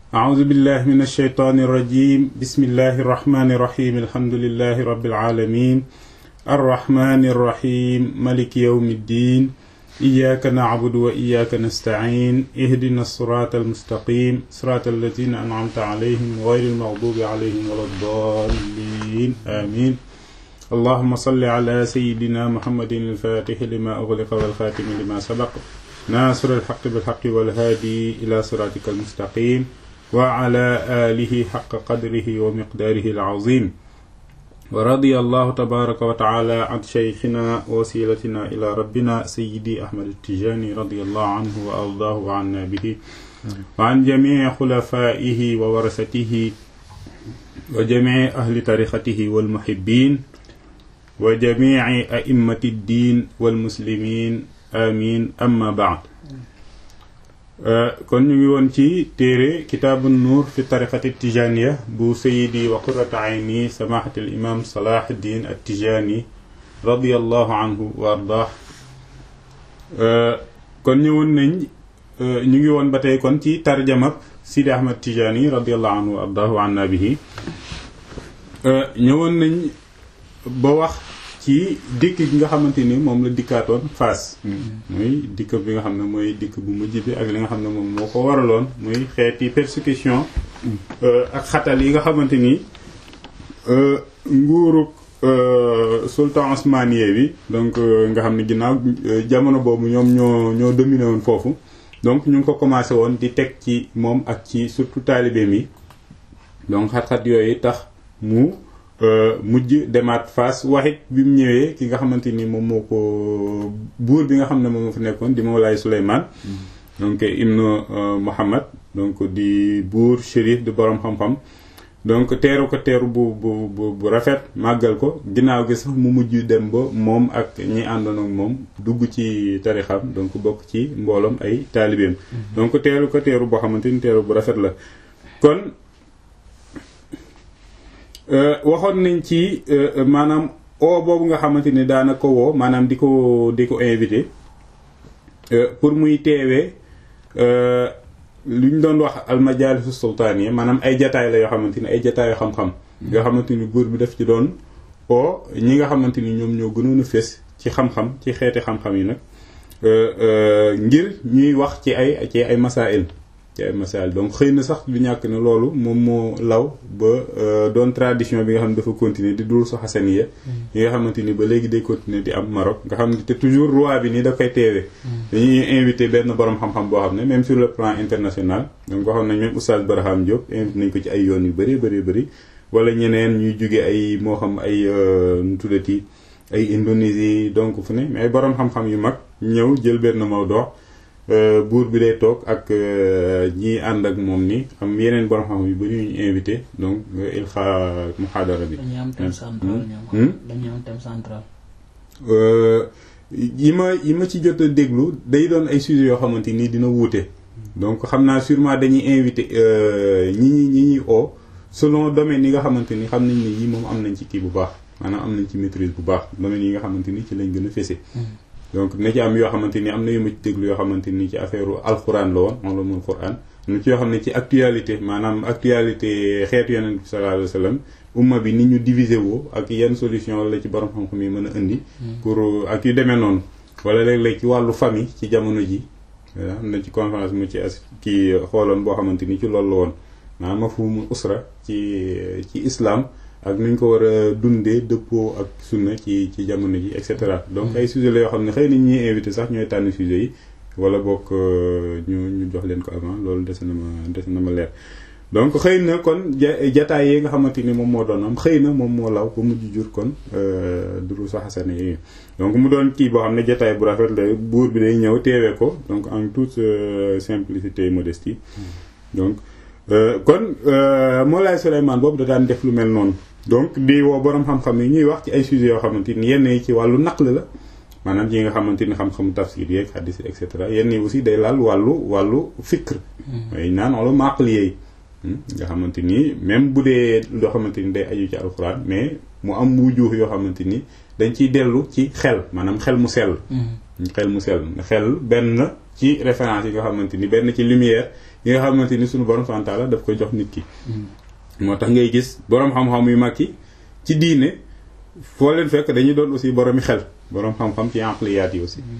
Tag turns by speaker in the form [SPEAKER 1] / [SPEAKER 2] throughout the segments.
[SPEAKER 1] أعوذ بالله من الشيطان الرجيم بسم الله الرحمن الرحيم الحمد لله رب العالمين الرحمن الرحيم ملك يوم الدين إياك نعبد وإياك نستعين اهدنا الصراط المستقيم صراط الذين أنعمت عليهم غير المغضوب عليهم ولا الضالين آمين اللهم صل على سيدنا محمد الفاتح لما أغلق والخاتم لما سبق ناصر الحق بالحق والهادي إلى صراطك المستقيم وعلى آله حق قدره ومقداره العظيم ورضي الله تبارك وتعالى عن شيخنا وسيلتنا إلى ربنا سيدي أحمد التجاني رضي الله عنه وأرضاه وعنا به وعن جميع خلفائه وورثته وجميع أهل طريقته والمحبين وجميع أئمة الدين والمسلمين آمين أما بعد kon ñu ngi woon ci téere kitaabu nuur fi tariqati tijaniya bu sayidi wa qurrata ayni samahatil imam salahuddin at tijani radiallahu anhu wa ardah kon ñëwoon nañ ñu ngi woon ba tey kon ci tarjamab sidi ahmad tijani radiallahu anhu wa ardah wa anna bihi ñëwoon nañ ba wax ci dikk gi nga xamante ni moom la dikkaatoon Fass muy dikk bi nga xam ne mooy dikk bu mujj bi ak li nga xam ne moom moo ko waraloon muy xeeti persécution ak xatal yi nga xamante ni nguuruk sultan osmaniye bi donc nga xam ne ginnaaw jamono boobu ñoom ñoo ñoo dominé woon foofu donc ñu ngi ko commencé woon di teg ci moom ak ci surtout taalibe mi donc xat-xat yooyu tax mu mujj demaat Fass waxit bi mu ñëwee ki nga xamante ni moom moo ko buur bi nga xam ne moom moo fa nekkoon di Mawlaay Souleymane donc ibnu Muhammad donc di buur shérif di borom xam-xam donc teeru ko teeru bu bu bu rafet màggal ko ginnaaw gi sax mu mujj dem ba moom ak ñi àndoon ak moom dugg ci tarixam donc bokk ci mbooloom ay taalibeem donc teeru ko teeru boo xamante ni teeru bu rafet la kon waxoon nañ ci maanaam o boobu nga xamante ni daana ko woo maanaam di ko di ko invité pour muy teewee lu ñu doon wax almajalisu sultaaniya maanaam ay jataay la yoo xamante ni ay jataayu xam-xam nga xamante ni buur bi daf ci doon o ñi nga xamante ni ñoom ñoo gënoon a fés ci xam-xam ci xeeti xam-xam yi nag ngir ñuy wax ci ay ci ay masail ci ay masail donc xëy na sax du ñàkk ne loolu moom moo law ba doon tradition bi nga xam ne dafa continuer di dul so xasaniya yi nga xamante ni ba léegi day continuer di am Maroc nga xam ne te toujours roi bi nii da koy teewee dañuy invité benn borom xam-xam boo xam ne même sur le plan international donc waxoon nañ même Oustaz Barham Diop invité nañ ko ci ay yoon yu bari bari bari wala ñeneen ñuy jóge ay moo xam ay nu tuddati ay Indonésie donc fu ne mais ay borom xam-xam yu mag ñëw jël benn mawdoo buur bi day toog ak ñi ànd ak moom ni am yeneen borom xam yu bari ñu invité donc il xa muhaadara bi.
[SPEAKER 2] dañuy am thème central ñoom. dañuy am thème central.
[SPEAKER 1] yi ma yi ma ci jot a déglu day doon ay sujets yoo xamante ni dina wuute. donc xam naa sûrement dañuy invité ñi ñi ñi ñuy oo selon domaine yi nga xamante ni xam nañ ni yi moom am nañ ci kii bu baax maanaam am nañ ci maîtrise bu baax domaine yi nga xamante ni ci lañ gën a fese. donc na ci am yoo xamante ni am na yu ma ci déglu yoo xamante ni ci affaire alxuraan la woon ulumul quran am na ci yoo xam ne ci actualité maanaam actualité xeetu yonent bi sallallahu alayhi wa sallam umma bi ni ñu diviser woo ak yenn solution la ci borom xam-xam yi mën a indi. pour ak yu demee noonu. wala léeg-léeg ci wàllu famille ci jamono ji am na ci conférence mu ci as kii xooloon boo xamante ni ci loolu la woon maanaam mafhumul usra ci ci islam. ak nuñ ko war a dundee dëppoo ak sunna ci ci jamono ji et cetera donc ay sujets la yoo xam ne xëy na ñuy invité sax ñooy tànn sujets yi wala bokk ñu ñu jox leen ko avant loolu des na ma des na ma leer donc xëy na kon jataay yi nga xamante ni moom moo doon am xëy na moom moo law ba mujj jur kon duru sa xasane yi donc mu doon kii boo xam ne jataay bu rafet la buur bi day ñëw teewee ko donc en toute simplicité et modestie donc kon Mawlaay Souleymane boobu da daan def lu mel noonu donc di woo borom xam-xam yi ñuy wax ci ay sujets yoo xamante ni yenn yi ci wàllu naql la maanaam yi nga xamante ni xam-xamu tafsir yeeg xaddis et cetera yenn yi aussi day laal wàllu wàllu fikr way naan wala maql yeey nga xamante ni même bu dee loo xamante ni day aju ci alxuraan mais mu am wujuux yoo xamante ni dañ ciy dellu ci xel maanaam xel mu sell xel mu sell xel benn ci référence yi nga xamante ni benn ci lumière yi nga xamante ni suñu borom subhanahu wa ta'ala daf ko jox nit ki moo tax ngay gis borom xam-xam yu mag yi ci diine foo leen fekk dañuy doon aussi boromi xel borom xam-xam ci aqliyaat yi aussi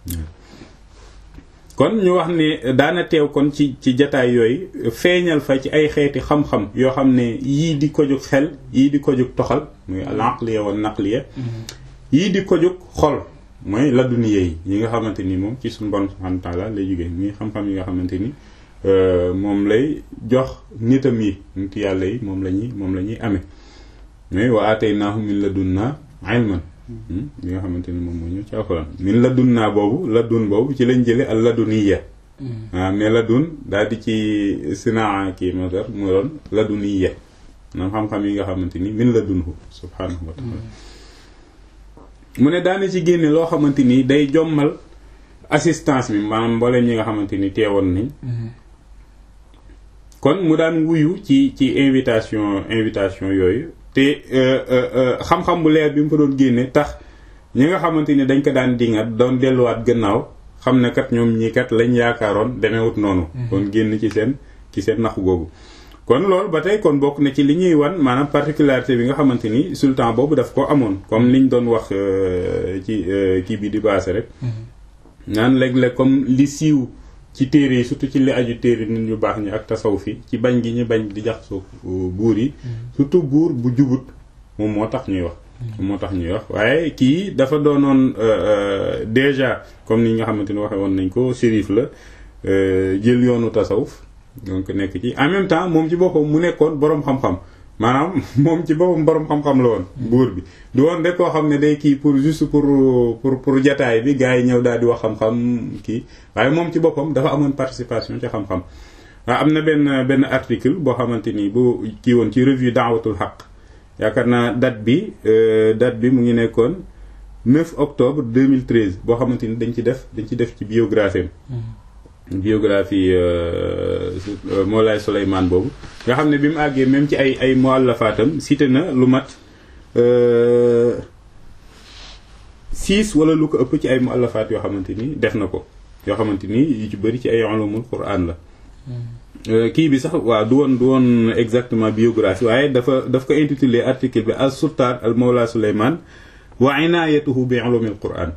[SPEAKER 1] kon ñu wax ne daana teew kon ci ci jataay yooyu feeñal fa ci ay xeeti xam-xam yoo xam ne yii di ko jóg xel yii di ko jóg toxal muy al aqliya wa naqliya yii di ko jóg xol mooy laduniya yi yi nga xamante ni moom ci suñu borom subhanahu wa ta'ala lay jógee muy xam-xam yi nga xamante ni moom lay jox nitam yi nit yàlla yi moom la ñuy moom la ñuy amee mais wa ataynaahu min ladunna ilman li nga xamante ni moom moo ñëw ci alxuraan min ladunnaa boobu ladun boobu ci lañ jële al laduniya waaw mais ladun daal di ci sinaa kii masar mu doon laduniya maanaam xam-xam yi nga xamante ni min ladunhu subhanahu wa taala mu ne daana ci génne loo xamante ni day jommal assistance bi maanaam mbooleem ñi nga xamante ni teewoon nañ kon mu daan wuyu ci ci invitation invitation yooyu te xam-xam bu leer bi mu fa doon génne tax ñi nga xamante ni dañ ko daan dingat doon delluwaat gannaaw xam ne kat ñoom ñii kat lañ yaakaaroon demewut noonu kon génn ci seen ci seen naxu googu kon loolu ba tey kon bokk na ci li ñuy wan maanaam particularité bi nga xamante ni sultan boobu daf ko amoon comme liñ doon wax ci kii bi di baase rek naan léeg-léeg comme li siiw ci téere yi surtout ci li aju téere nit ñu baax ñi ak tasaw fi ci bañ gi ñu bañ di jax su buur yi surtout buur bu jubut moom moo tax ñuy wax moo tax ñuy wax waaye kii dafa doonoon déjà comme ni nga xamante ni waxe woon nañ ko shérif la jël yoonu tasawuf donc nekk ci en même temps moom ci boppam mu nekkoon boroom xam-xam maanaam moom ci boppam boroom xam-xam la woon buur bi du woon rek koo xam ne day kii pour juste pour pour pour jataay bi gars yi ñëw daal di wax xam-xam kii waaye moom ci boppam dafa amoon participation ci xam-xam waaw am na benn benn article boo xamante ni bu kii woon ci revue daawatul xaq yaakaar naa date bi date bi mu ngi nekkoon 9 octobre 2013 boo xamante ni dañ ci def dañ ci def ci biographie biographie Moulay Souleymane boobu nga xam ne bi mu àggee même ci ay ay muallafaatam cité na lu mat six wala lu ko ëpp ci ay muallafaat yoo xamante ni def na ko yoo xamante ni yu ci bëri ci ay ulumul Qur'an la kii bi sax waaw du woon du woon exactement biographie waaye dafa daf ko intitulé article bi as sultaan al Mawla Souleymane wa inayatuhu bi ulumil Qur'an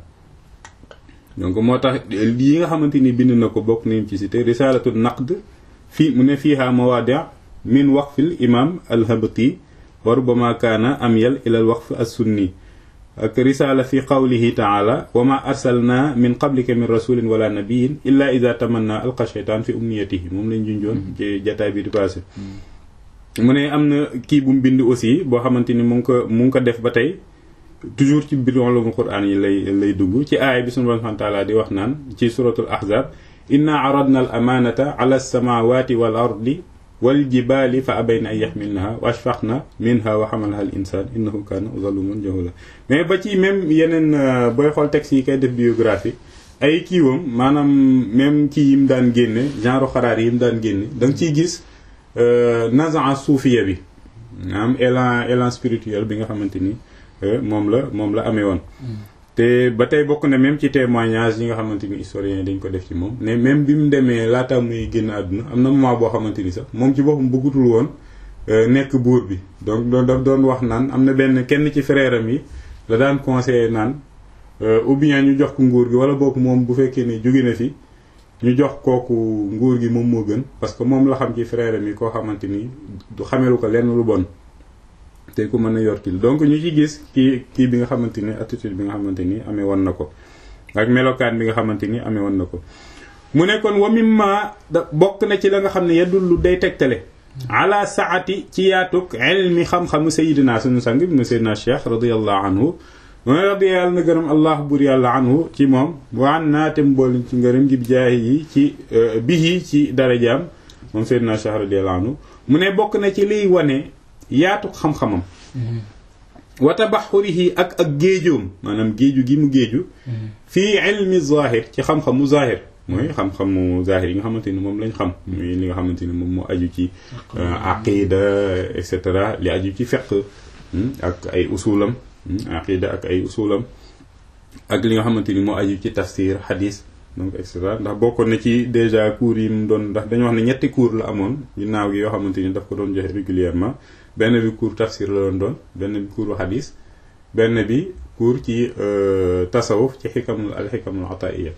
[SPEAKER 1] donc moo tax yi nga xamante ni bind na ko bokk nañ ci cité risalatu naqd fii mu ne fiiha mawadi min waqfil imam alhabti wa rubama kaana amyal ila al waqf as-sunni ak risala fi qawlihi taala wa ma arsalna min qablika min rasulin wala nabiyin illa ida tamanna alqa shaytan fi umniyatihi moom lañ junjoon ci jataay bi di passé mu ne am na kii bu mu bind aussi boo xamante ni mu ngi ko mu ngi ko def ba tey toujours ci biir ulumul Qur'an yi lay lay dugg ci aaya bi sunu Boroom subhaanahu wa ta'aala di wax naan ci suratul ahzab inna aradna al amanata ala as-samawati wal ardi wal jibali fa abayna an yaxmilnaha wa ashfaqna minha wa xamalaha al insan innahu kana zaluman jahula mais ba ci même yeneen booy xool texte yi koy def biographie ay kiiwam maanaam même kii yi mu daan génne genre xaraar yi mu daan génne da nga ciy gis nazaa suufiya bi maanaam élan élan spirituel bi nga xamante ni moom la moom la amee woon te ba tey bokk na même ci témoignage yi nga xamante ni historiens yi dañ ko def ci moom ne même bi mu demee laata muy génn àdduna am na moment boo xamante ni sax moom ci boppam bëggutul woon nekk buur bi donc doon daf doon wax naan am na benn kenn ci frère am yi la daan conseiller naan ou bien ñu jox ko nguur gi wala bokk moom bu fekkee ne jóge na fi ñu jox kooku nguur gi moom moo gën parce que moom la xam ci frère am yi koo xamante ni du xamelu ko lenn lu bon te ku mën a yor kii donc ñu ci gis kii kii bi nga xamante ni attitude bi nga xamante ni amee woon na ko ak melokaan bi nga xamante ni amee woon na ko mu ne kon wa mimma da bokk na ci la nga xam ne yadullu day tegtale ala saati ci yaatuk ilmi xam-xamu sayidina sunu sang ibnu sayidina cheikh radiallahu anhu mu ne radi yàlla na gërëm allah bur yàlla anhu ci moom waan naate mboolin ci ngërëm gi jaayi yi ci bihi ci darajaam moom sayidina cheikh radiallahu anhu mu ne bokk na ci liy wane yaatuk xam-xamam wa tabaxurihi ak ak géejoom maanaam géeju gi mu géeju fii ilmi zahir ci xam-xamu zahir mooy xam-xamu zahir yi nga xamante ni moom lañ xam muy li nga xamante ni moom moo aju ci aqida et cetera li aju ci fiqh ak ay usulam aqida ak ay usulam ak li nga xamante ni moo aju ci tafsir xadis donc et cetera ndax bokkoon na ci déjà cours yi mu doon ndax dañu wax ne ñetti cours la amoon ginnaaw gi yoo xamante ni daf ko doon joxe régulièrement benn bi cours tafsir la doon doon benn bi cours hadis benn bi cours ci tasawuf ci xikamul al xikamul ataiya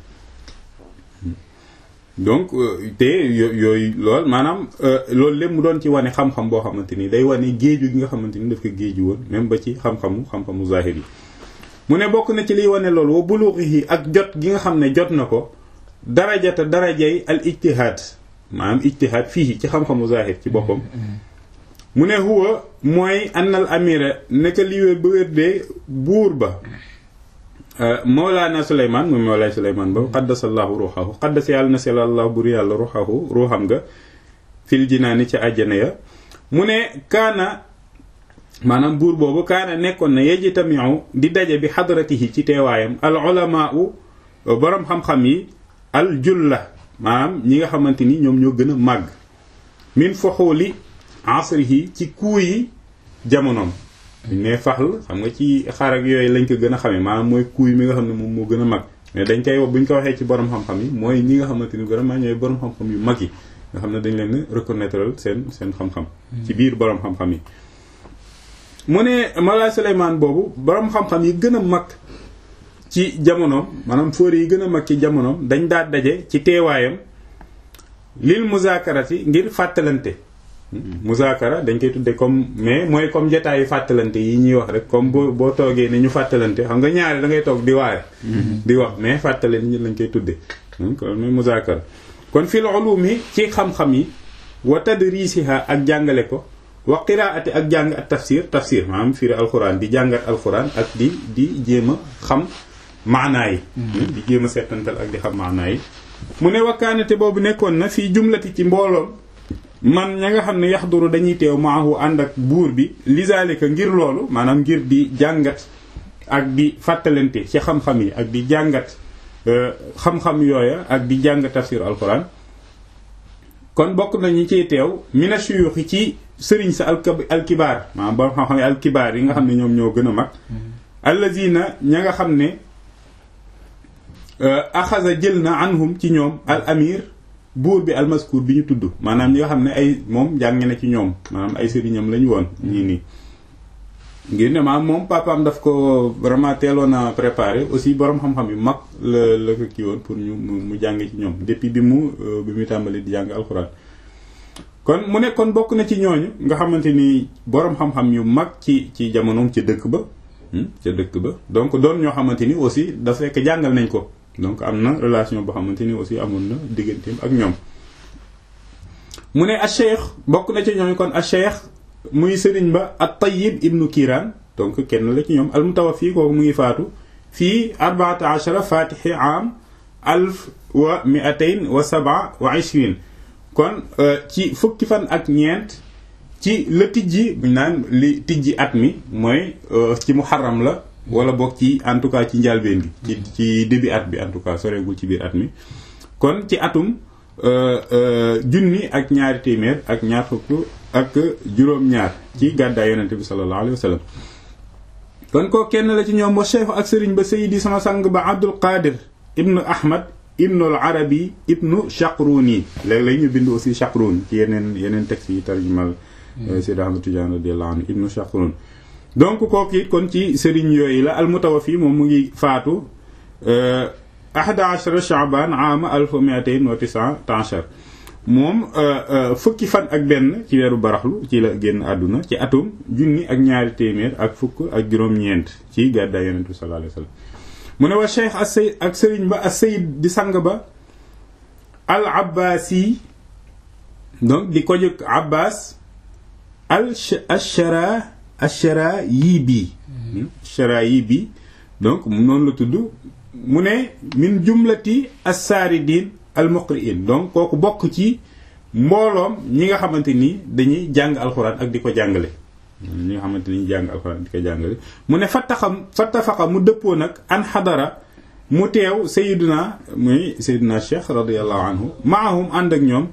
[SPEAKER 1] donc te yooyu lool maanaam loolu lépp mu doon ci wane xam-xam boo xamante ni day wane géeju gi nga xamante ni daf ko géeju woon même ba ci xam-xamu xam-xamu zahir yi mu ne bokk na ci liy wane loolu wa buluuxihi ak jot gi nga xam ne jot na ko darajata darajay al ijtihaad maanaam ijtihaad fii ci xam-xamu zahir ci boppam mu ne huwa mooy annal amira neka li wér ba wér de buur ba Mawlaana Souleymane moom Mawlaay Souleymane ba qaddasallahu ruuxahu qaddas yàlla na selallah bur yàlla ruuxahu ruuxam nga fil jinaani ci àjjana ya mu ne kaana maanaam buur boobu kaana nekkoon na yejitamiu di daje bi xadratihi ci teewaayam al ulamaa u boroom xam-xam yi al julla maanaam ñi nga xamante ni ñoom ñoo gën a màgg min fuxuuli asrihi ci kuu yi jamonoom buñ ne faxl xam nga ci xar ak yooyu lañ ko gën a xamee maanaam mooy kuuy mi nga xam ne moom moo gën a mag mais dañ koy buñ ko waxee ci borom xam-xam yi mooy ñi nga xamante ni vraiment ñooy borom xam-xam yu mag yi nga xam ne dañ leen reconnaître seen seen xam-xam ci biir borom xam-xam yi mu ne Mawlaay Souleymane boobu borom xam-xam yi gën a mag ci jamonoom maanaam fóori yi gën a mag ci jamonoom dañ daa daje ci teewaayam lil muzaakarati ngir fàttalante muzaakara dañ koy tudde comme mais mooy comme jotaayu fàttalante yi ñuy wax rek comme boo boo toogee ne ñu fàttalante xam nga ñaari da ngay toog di waare di wax mais fàttale nit ñi lañ koy tudde kon mooy muzaakara kon fil ulumi ci xam-xam yi wa tadrisiha ak jàngale ko wa qiraati ak jàng ak tafsir tafsir maanaam firi alquran di jàngat alquran ak di di jéem a xam maanaa yi di jéem a seetantal ak di xam maanaa yi mu ne wakkaanate boobu nekkoon na fii jumlati ci mbooloom man ña nga xam ne yaxduru dañuy teew maahu ànd ak buur bi lizalika ngir loolu maanaam ngir di jàngat ak di fàttalante ci xam-xam yi ak di jàngat xam-xam yooya ak di jàng tafsir alquran kon bokk nañu ciy teew mina shuyuxi ci sëriñ sa alkibaar maanaam borom xam-xam yi alkibaar yi nga xam ne ñoom ñoo gën a mag allazina ña nga xam ne axasa jël na anhum ci ñoom al amir buur bi almaskuur bi ñu tudd maanaam ñi nga xam ne ay moom jàng na ci ñoom maanaam ay sëriñam lañu woon ñii nii ngir ne maanaam moom papaam daf ko vraiment teeloon a préparé aussi borom xam-xam yu mag la la ko kii woon pour ñu mu jàng ci ñoom depuis bi mu bi mu tàmbali di jàng alxuraan kon mu ne kon bokk na ci ñooñu nga xamante ni borom xam-xam yu mag ci ci jamonoom ca dëkk ba ca dëkk ba donc doon ñoo xamante ni aussi dafa fekk jàngal nañ ko donc am na relation boo xamante ni aussi amoon na digganteem ak ñoom mu ne a cheikh bokk na ci ñooñu kon a cheikh muy sëriñ ba at tayyib ibnu kiiraan donc kenn la ci ñoom al mutawaffi kooku mu ngi faatu fii arbaata achara fatixi am alf wa miatain wa saba wa ishrin kon ci fukki fan ak ñeent ci la tijji buñ naan li tijji at mi mooy ci muharram la wala boog ci en tout cas ci njàlbeen gi ci ci début at bi en tout cas soreegul ci biir at mi kon ci atum junni ak ñaari téeméer ak ñaar fukk ak juróom-ñaar ci gàddaay yonente bi sallallahu alayhi wa sallam kon ko kenn la ci ñoom wa cheikh ak sëriñ ba sayidi sama sang ba abdul qadir ibnu ahmad ibnu al arabi ibnu chaqruni léeg-léeg ñu bind aussi chaqrun ci yeneen yeneen textes yi tarjumal Seydi Ahmad Tidiane radiyallahu anhu ibnu chaqrun donc kooku it kon ci sëriñ yooyu la al mutawafi moom mu ngi faatu ahada ashara chaban ama alfa miatain wa tisata achar moom fukki fan ak benn ci weeru baraxlu ci la génn àdduna ci atum junni ak ñaari téeméer ak fukk ak juróom-ñeent ci gàddaay yonent bi sallallahu alayhi wasallam mu ne wa cheikh as sayid ak sëriñ ba as sayid di sang ba al abbasi donc di ko jóg abbas al ashara ashara yii bii ashara yii bii donc noonu la tudd mu ne min jumlati assaaridin al muqri'in donc kooku bokk ci mbooloom ñi nga xamante ni dañuy jàng alxuraan ak di ko jàngale ñi nga xamante ni jàng alxuraan ak di ko jàngale mu ne fattaxam fattafaxa mu dëppoo nag an xadara mu teew sayiduna muy sayiduna cheikh radiallahu anhu maahum ànd ak ñoom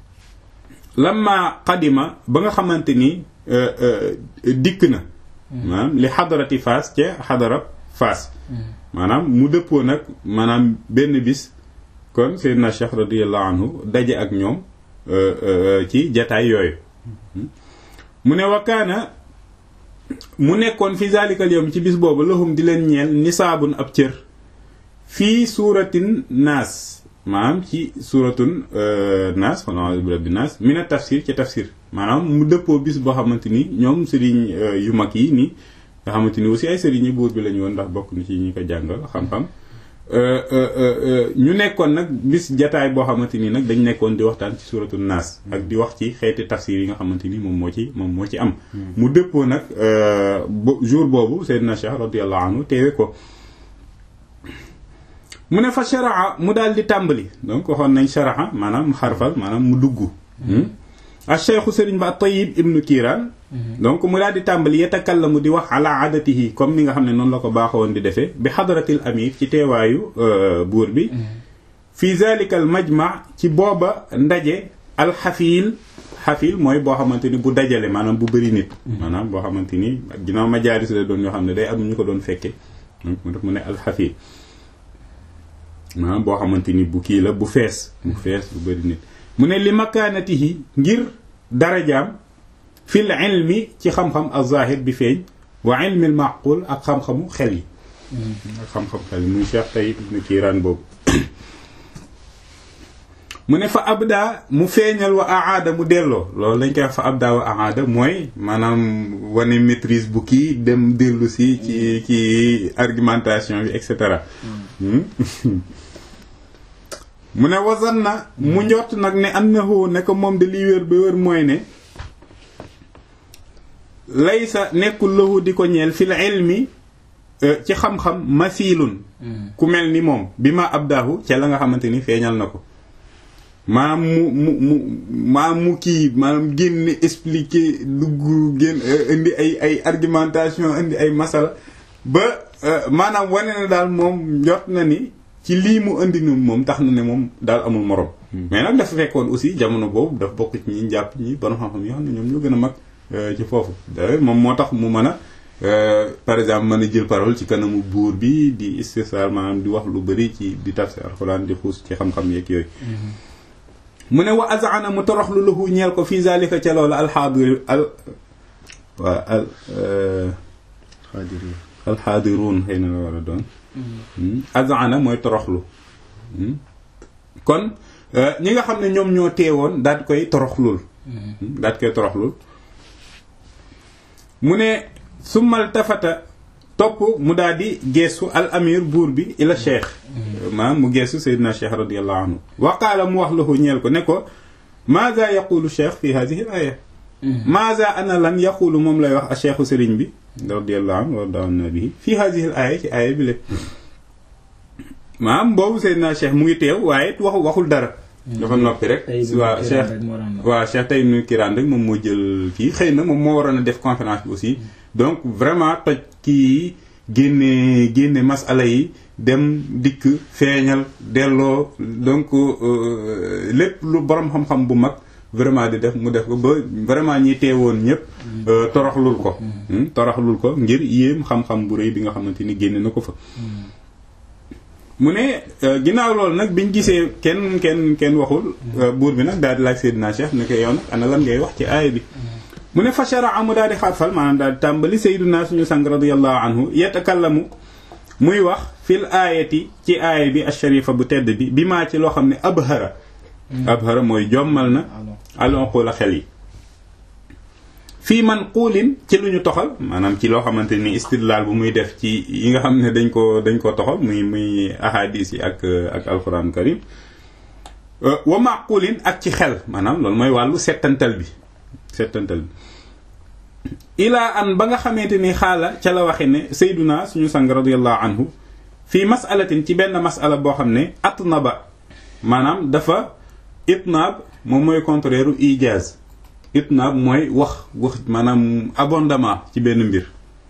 [SPEAKER 1] lamma qadima ba nga xamante ni dikk na maanaam li xadarati faas ca xadara faas maanaam mu dëppoo nag maanaam benn bis kon Seydina Cheikh radiyallahu anhu daje ak ñoom ci jataay yooyu mu ne wakkaana mu nekkoon fi zalikal yawm ci bis boobu lahum di leen ñeel nisaabun ab cër fii suuratin naas maanaam ci suuratun naas xanaa a'uuzu bi rabbin naas mina tafsir ci tafsir maanaam mu dëppoo bis boo xamante ni ñoom sëriñ yu mag yi nii nga xamante ni aussi ay sëriñ yi buur bi lañu woon ndax bokk na ci ñi ko jàngal xam-xam ñu nekkoon nag bis jataay boo xamante ni nag dañ nekkoon di waxtaan ci suuratu naas ak di wax ci xeeti tafsir yi nga xamante ni moom moo ci moom moo ci am mu dëppoo nag jour boobu Seydina Cheikh radiyallahu anhu teewe ko mu ne fa sharaa mu daal di tàmbali donc waxoon nañ sharaa maanaam xarfal maanaam mu dugg a cheikhu sëriñ ba Tayyib ibnu Kiiraan donc mu daal di tàmbali yatakallamu di wax ala adatihi comme ni nga xam ne noonu la ko baaxoon di defee bi xadratil amir ci teewaayu buur bi fi zalika al majma ci booba ndaje alxafiil xafiil mooy boo xamante ni bu dajale maanaam bu bëri nit maanaam boo xamante ni ginnaaw majaalis la doon yoo xam ne day am ñu ko doon fekke donc mu def mu ne alxafiil maanaam boo xamante ni bu kii la bu fees bu fees bu bëri nit mu ne li makaanatihi ngir darajaam fil ilmi ci xam-xam az-zahir bi feeñ wa ilmi al-maqul ak xam-xamu xel yi ak xam-xam xel yi muy Cheikh Tayyib ibn Kiiraan boobu mu ne fa abda mu feeñal wa aada mu delloo loolu lañ koy wax fa abda wa aada mooy maanaam wane maîtrise bu kii dem dellu si ci ci argumentation bi et cetera mu ne wasan na mu njort nag ne annahu ne ko moom de li wér ba wér mooy ne laysa nekkul lahu di ko ñeel fil ilmi ci xam-xam masilun ku mel ni moom bi ma abdaahu ca la nga xamante ni feeñal na ko maam mu mu mu maam mu kii maanaam génn expliquer dugg génn indi ay ay argumentation indi ay masala ba maanaam wane na daal moom njort na ni ci lii mu indi ni moom tax na ne moom daal amul morom mais nag dafa fekkoon aussi jamono boobu dafa bokk ci ñi jàpp ñi borom xam-xam yoo xam ne ñoom ñoo gën a mag ci foofu d'ailleurs moom moo tax mu mën a par exemple mën a jël parole ci kanamu buur bi di istisar maanaam di wax lu bëri ci di tafsir alxuraan di xuus ci xam-xam yeeg yooyu mu ne wa azana mu toroxlu lahu ñeel ko fii zalika ca loolu alxaadir al waa al alxaadiruun xëy na la war a doon azana mooy toroxlu kon ñi nga xam ne ñoom ñoo teewoon daal koy toroxlul daal koy toroxlul mu ne summal tafata topp mu daal di geesu al amir buur bi ila cheikh maanaam mu geesu sayyidina cheikh radiallahu anhu wa qaala mu wax lahu ñeel ko ne ko maza yaqulu cheikh fi hadihi al aya maza ana lan yaqulu moom lay wax a cheikhu sëriñ bi radiallahu anhu wa dawana bihi fi hadihi al aya ci aaya bi lépp maanaam boobu sayyidina cheikh mu ngi teew waaye waxu waxul dara dafa noppi rek waaw cheikh waaw cheikh Tayyib ibn Kiiraan rek moom moo jël kii xëy na moom moo waroon a def conférence bi aussi donc vraiment toj kii génne génne masala yi dem dikk feeñal delloo donc lépp lu borom xam-xam bu mag vraiment di def mu def ko ba vraiment ñi teewoon ñëpp toroxlul ko toroxlul ko ngir yéem xam-xam bu rëy bi nga xamante ni génne na ko fa mu ne ginnaaw loolu nag biñ gisee kenn kenn kenn waxul buur bi nag daal di laaj Seydina Cheikh ne ko yow nag ana lan ngay wax ci aaya bi mu ne fa sharaa mu daal di xarfal maanaam daal di tàmbali Seydina suñu sang radiyallahu anhu yatakallamu muy wax fil aayati ci aaya bi asharifa bu tedd bi bi maa ci loo xam ne abhara abhara mooy jommal na alonqu la xel yi fii man quulin ci lu ñu toxal maanaam ci loo xamante ni istidlaal bu muy def ci yi nga xam ne dañ ko dañ ko toxal muy muy ahadis yi ak ak alquran karim wa maqulin ak ci xel maanaam loolu mooy wàllu settantal bi settantal bi ilaa an ba nga xamante ni xaala ca la waxe ne sayduna suñu sang radiallahu anhu fii masalatin ci benn masala boo xam ne atnaba maanaam dafa itnaab moom mooy contraire u ijaaz itnaab mooy wax wax maanaam abondamment ci benn mbir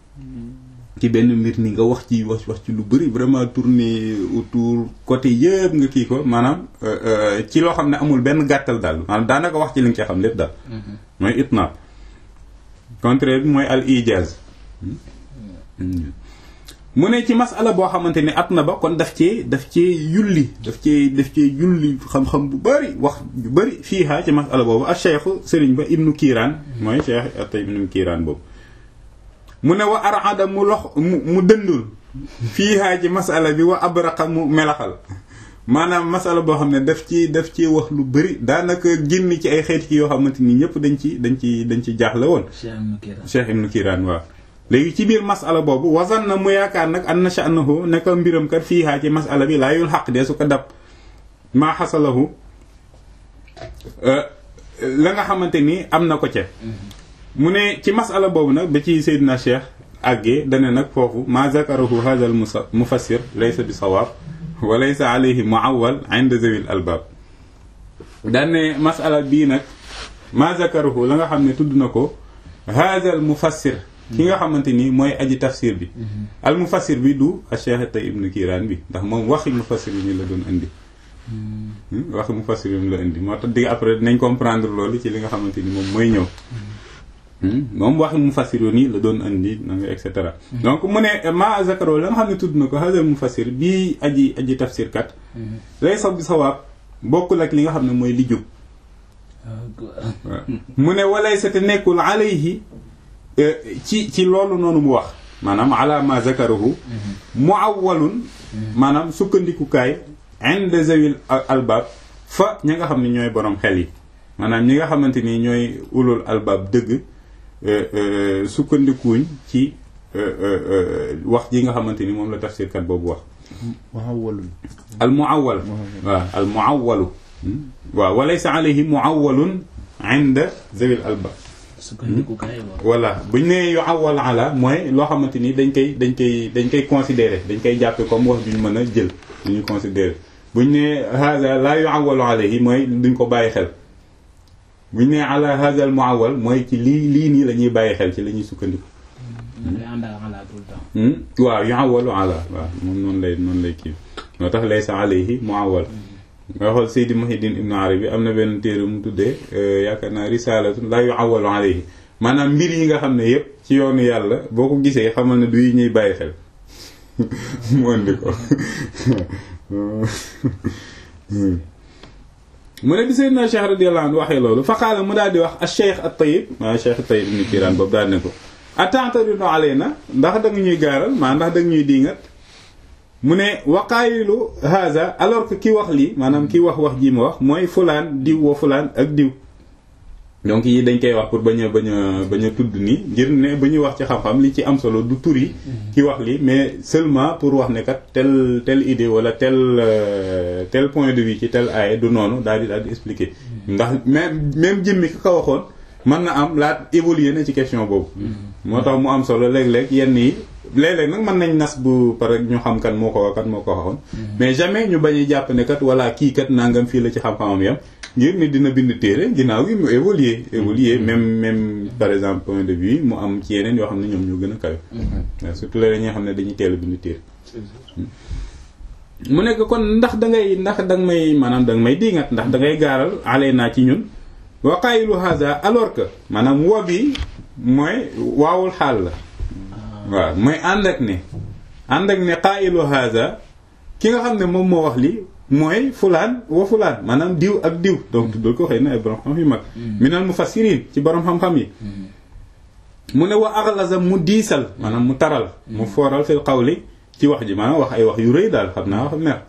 [SPEAKER 1] ci benn mbir ni nga wax ci wax wax ci lu bari vraiment tourner autour côté yëpp nga kii ko maanaam ci loo xam ne amul benn gàttal daal maanaam daanaka wax ci li nga ci xam lépp daal mooy itnaab contraire bi mooy al ijaz mu ne ci masala boo xamante ni at na ba kon daf cee daf cee yulli daf cee daf cee yulli xam-xam bu bëri wax bu bëri fii haa ci masala boobu ak cheikh sëriñ ba ibnu kiiraan mooy cheikh atay ibnu kiiraan boobu mu ne wa arada mu lox mu mu dëndul fii haa ci masala bi wa abraqa mu melaxal maanaam masala boo xam ne daf ci daf ci wax lu bëri daanaka génn ci ay xeet ci yoo xamante ni ñëpp dañ ci dañ ci dañ ci jaaxle woon cheikh ibnu kiiraan waaw léegi ci biir masala boobu wasan na mu yaakaar nag an na sha'nahu ne ko mbiram kat fii haa ci masala bi laa yul xaq de su ko dab maa xasalahu la nga xamante ni am na ko ca mu ne ci masala boobu nag ba ci Seydina Cheikh àggee dane nag foofu maa zakarahu hadha al mufassir laysa bi sawaab wa laysa alayhi muawwal inda zawil albab daane masala bii nag maa zakarahu la nga xam ne tudd na ko hadha al mufassir ki nga xamante ni mooy aji tafsir bi al mufassir bi du a Cheikh Tay ibnu Kiiraan bi ndax moom waxi mufassir bi ni la doon indi waxi mufassir bi la indi moo tax di après dinañ comprendre loolu ci li nga xamante ni moom mooy ñëw moom waxi mufassir nii la doon indi na nga et cetera donc mu ne ma zakaro la nga xam ne tudd na ko hadal mufassir bii aji aji tafsir kat lay sob bi sawaab bokkul ak li nga xam ne mooy li jub mu ne walay sa te nekkul alayhi ci ci loolu noonu mu wax maanaam ala ma zakarahu muawwalun maanaam sukkandikukaay inda zawil albab fa ñi nga xam ne ñooy borom xel yi maanaam ñi nga xamante ni ñooy ulul albab dëgg sukkandikuuñ ci wax ji nga xamante ni moom la tafsirkat boobu wax
[SPEAKER 3] muawwalun
[SPEAKER 1] al muawwal waaw al muawwalu waaw walaysa alayhi muawwalun inda zawil albab voilà buñ nee yu awal ala mooy loo xamante ni dañ koy dañ koy dañ koy considérer dañ koy jàppe comme wax duñ mën a jël duñu considérer buñ nee haza la yu awalu alayhi mooy duñ ko bàyyi xel buñ nee ala haza al muawal mooy ci lii lii nii la ñuy bàyyi xel ci la ñuy sukkandiku waaw yu awalu ala waaw moom noonu lay noonu lay kii moo tax laysa alayhi muawal nga xool Seydi Muhiddin Ibn Arabi am na benn téere mu tuddee yaakaar naa risalatun la yu awalu alayhi maanaam mbir yi nga xam ne yëpp ci yoonu yàlla boo ko gisee xamal ne du yi ñuy bàyyi xel mu indi ko mu ne bi Seydina Cheikh radiyallahu anhu waxee loolu fa qaala mu daal di wax al Cheikh at Tayyib maa Cheikh at Tayyib ibn Kiiraan boobu daal ne ko ata'taridu alayna ndax da nga ñuy gaaral maa ndax da nga ñuy diingat mu ne waqaayilu haza alors que ki wax lii maanaam ki wax wax ji ma wax mooy fulaan diw wa fulaan ak diw donc yi dañ koy wax pour bañ a bañ a bañ a tudd nii ngir ne ba ñuy wax ci xam-xam li ci am solo du tur yi ki wax lii mais seulement pour wax ne kat tel telle idée wala tel tel point de vue ci tel aaya du noonu daal di daal di expliquer ndax même même jëmmi ki ko waxoon mën na am laat évoluer na ci question boobu moo tax mu am solo léeg-léeg yenn yi léeg-léeg nag mën nañ nas bu pare ñu xam kan moo ko kan moo ko waxoon mais jamais ñu bañ a jàpp ne kat walla kii kat nangam fii la ci xam-xamam yam ngir ni dina bind téere ginnaaw gi mu évoluer évoluer même même par exemple point de vue mu am ci yeneen yoo xam ne ñoom ñoo gën a kawe waaw surtout léeg ñi nga xam ne dañuy teel a bind téere mu nekk kon ndax da ngay ndax da nga may maanaam da nga may diingat ndax da ngay gaaral alee naa ci ñun wa qaayilu haza alors que maanaam wa bi mooy waawul xaal la waaw mooy ànd ak ne ànd ak ne qaayilu haza ki nga xam ne moom moo wax li mooy fulaan wa fulaan maanaam diw ak diw donc tuddal ko xëy na ay borom xam yu mag minal mufassirin ci borom xam-xam yi mu ne wa aghlaza mu diisal maanaam mu taral mu fooral fil qawli ci wax ji maanaam wax ay wax yu rëy daal xam naa wax mer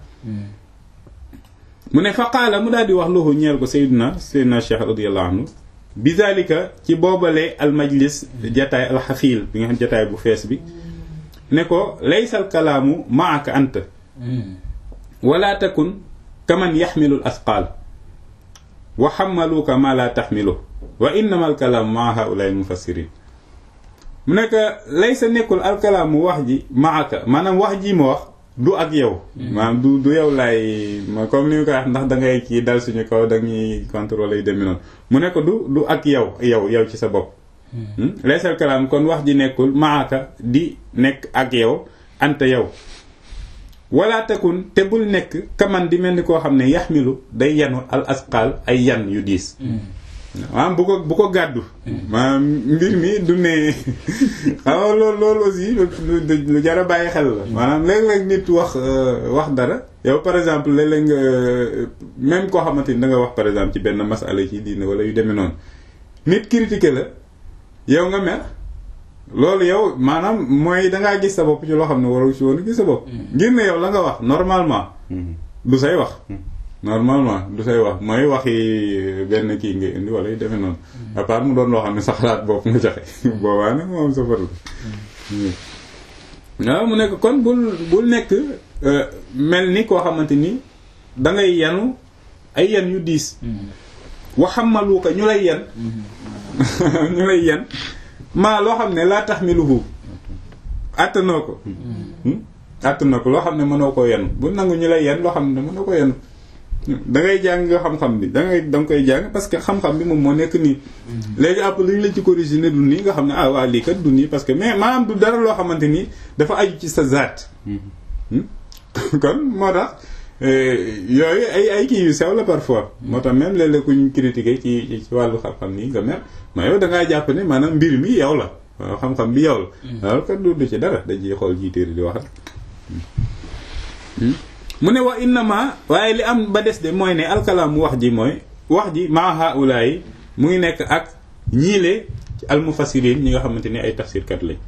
[SPEAKER 1] mu ne fa qaala mu daal di wax loxu ñeel ko sayyidina sayyidina cheikh radiyallahu anhu bizalika ci boobale al majlis jataay al xafiil bi nga xam jataay bu fees bi ne ko laysal kalaamu maaka anta wala takun kaman yaxmilu l asqaal wa xammaluuka ma la taxmilu wa innama al kalaamu maa haulaay mufassirin mu nekk laysa nekkul al kalaamu wax ji maaka maanaam wax ji ma wax du ak yow maanaam du du yow laay comme ni ñu koy wax ndax da ngay kii dal suñu kaw dañuy contrôler yu demee noonu mu nekk du du ak yow yow yow ci sa bopp laysal kalaam kon wax ji nekkul maaka di nekk ak yow anta yow wala takun te bul nekk kaman di mel ni koo xam ne yaxmilu day yanu al asqaal ay yan yu diis maanaam bu ko bu ko gàddu maanaam mbir mi du ne xam nga loolu loolu aussi lu jar a bàyyi xel la maanaam léeg-léeg nit wax wax dara yow par exemple léeg-léeg nga même koo xamante ni da nga wax par exemple ci benn masala ci diine wala yu demee noonu nit critiqué la yow nga mer loolu yow maanaam mooy dangaa gis sa bopp ci loo xam ne warul ci woon gis sa bopp ngir ne yow la nga wax normalement du say wax normalement du say wax mooy waxi benn kii nga indi wala yu demee noonu à part mu doon loo xam ne sa xalaat bopp nga joxe boobaa nag moom sa faru waaw mu nekk kon bul bul nekk mel ni koo xamante ni dangay yanu ay yan yu diis waxamalu ko ñu lay yen ñu lay yen maa loo xam ne laa taxmiluhu àttanoo ko àttanoo ko loo xam ne mënoo koo yen bu nangu ñu lay yen loo xam ne mënoo ko yen da ngay jàng xam-xam bi da ngay da nga koy jàng parce que xam-xam bi moom moo nekk nii léegi après lu ñu la ci corrigé ne du nii nga xam ne ah waa lii kat du nii parce que mais maanaam du dara loo xamante ni dafa aju ci sa zaat kon moo tax yooyu ay ay kii yu sew la parfois moo tax même léeg-léeg ku ñu critiqué ci ci wàllu xam-xam nii nga mer mais yow da ngaa jàpp ne maanaam mbir mi yow la waaw xam-xam bi yow la waaw kat du ci dara dañuy xool ci téere di wax mu ne wa innama waaye li am ba des de mooy ne alkalaam wax ji mooy wax ji maa haula yi mu ngi nekk ak ñiile ci almufassirin ñi nga xamante ni ay tafsirkat lañ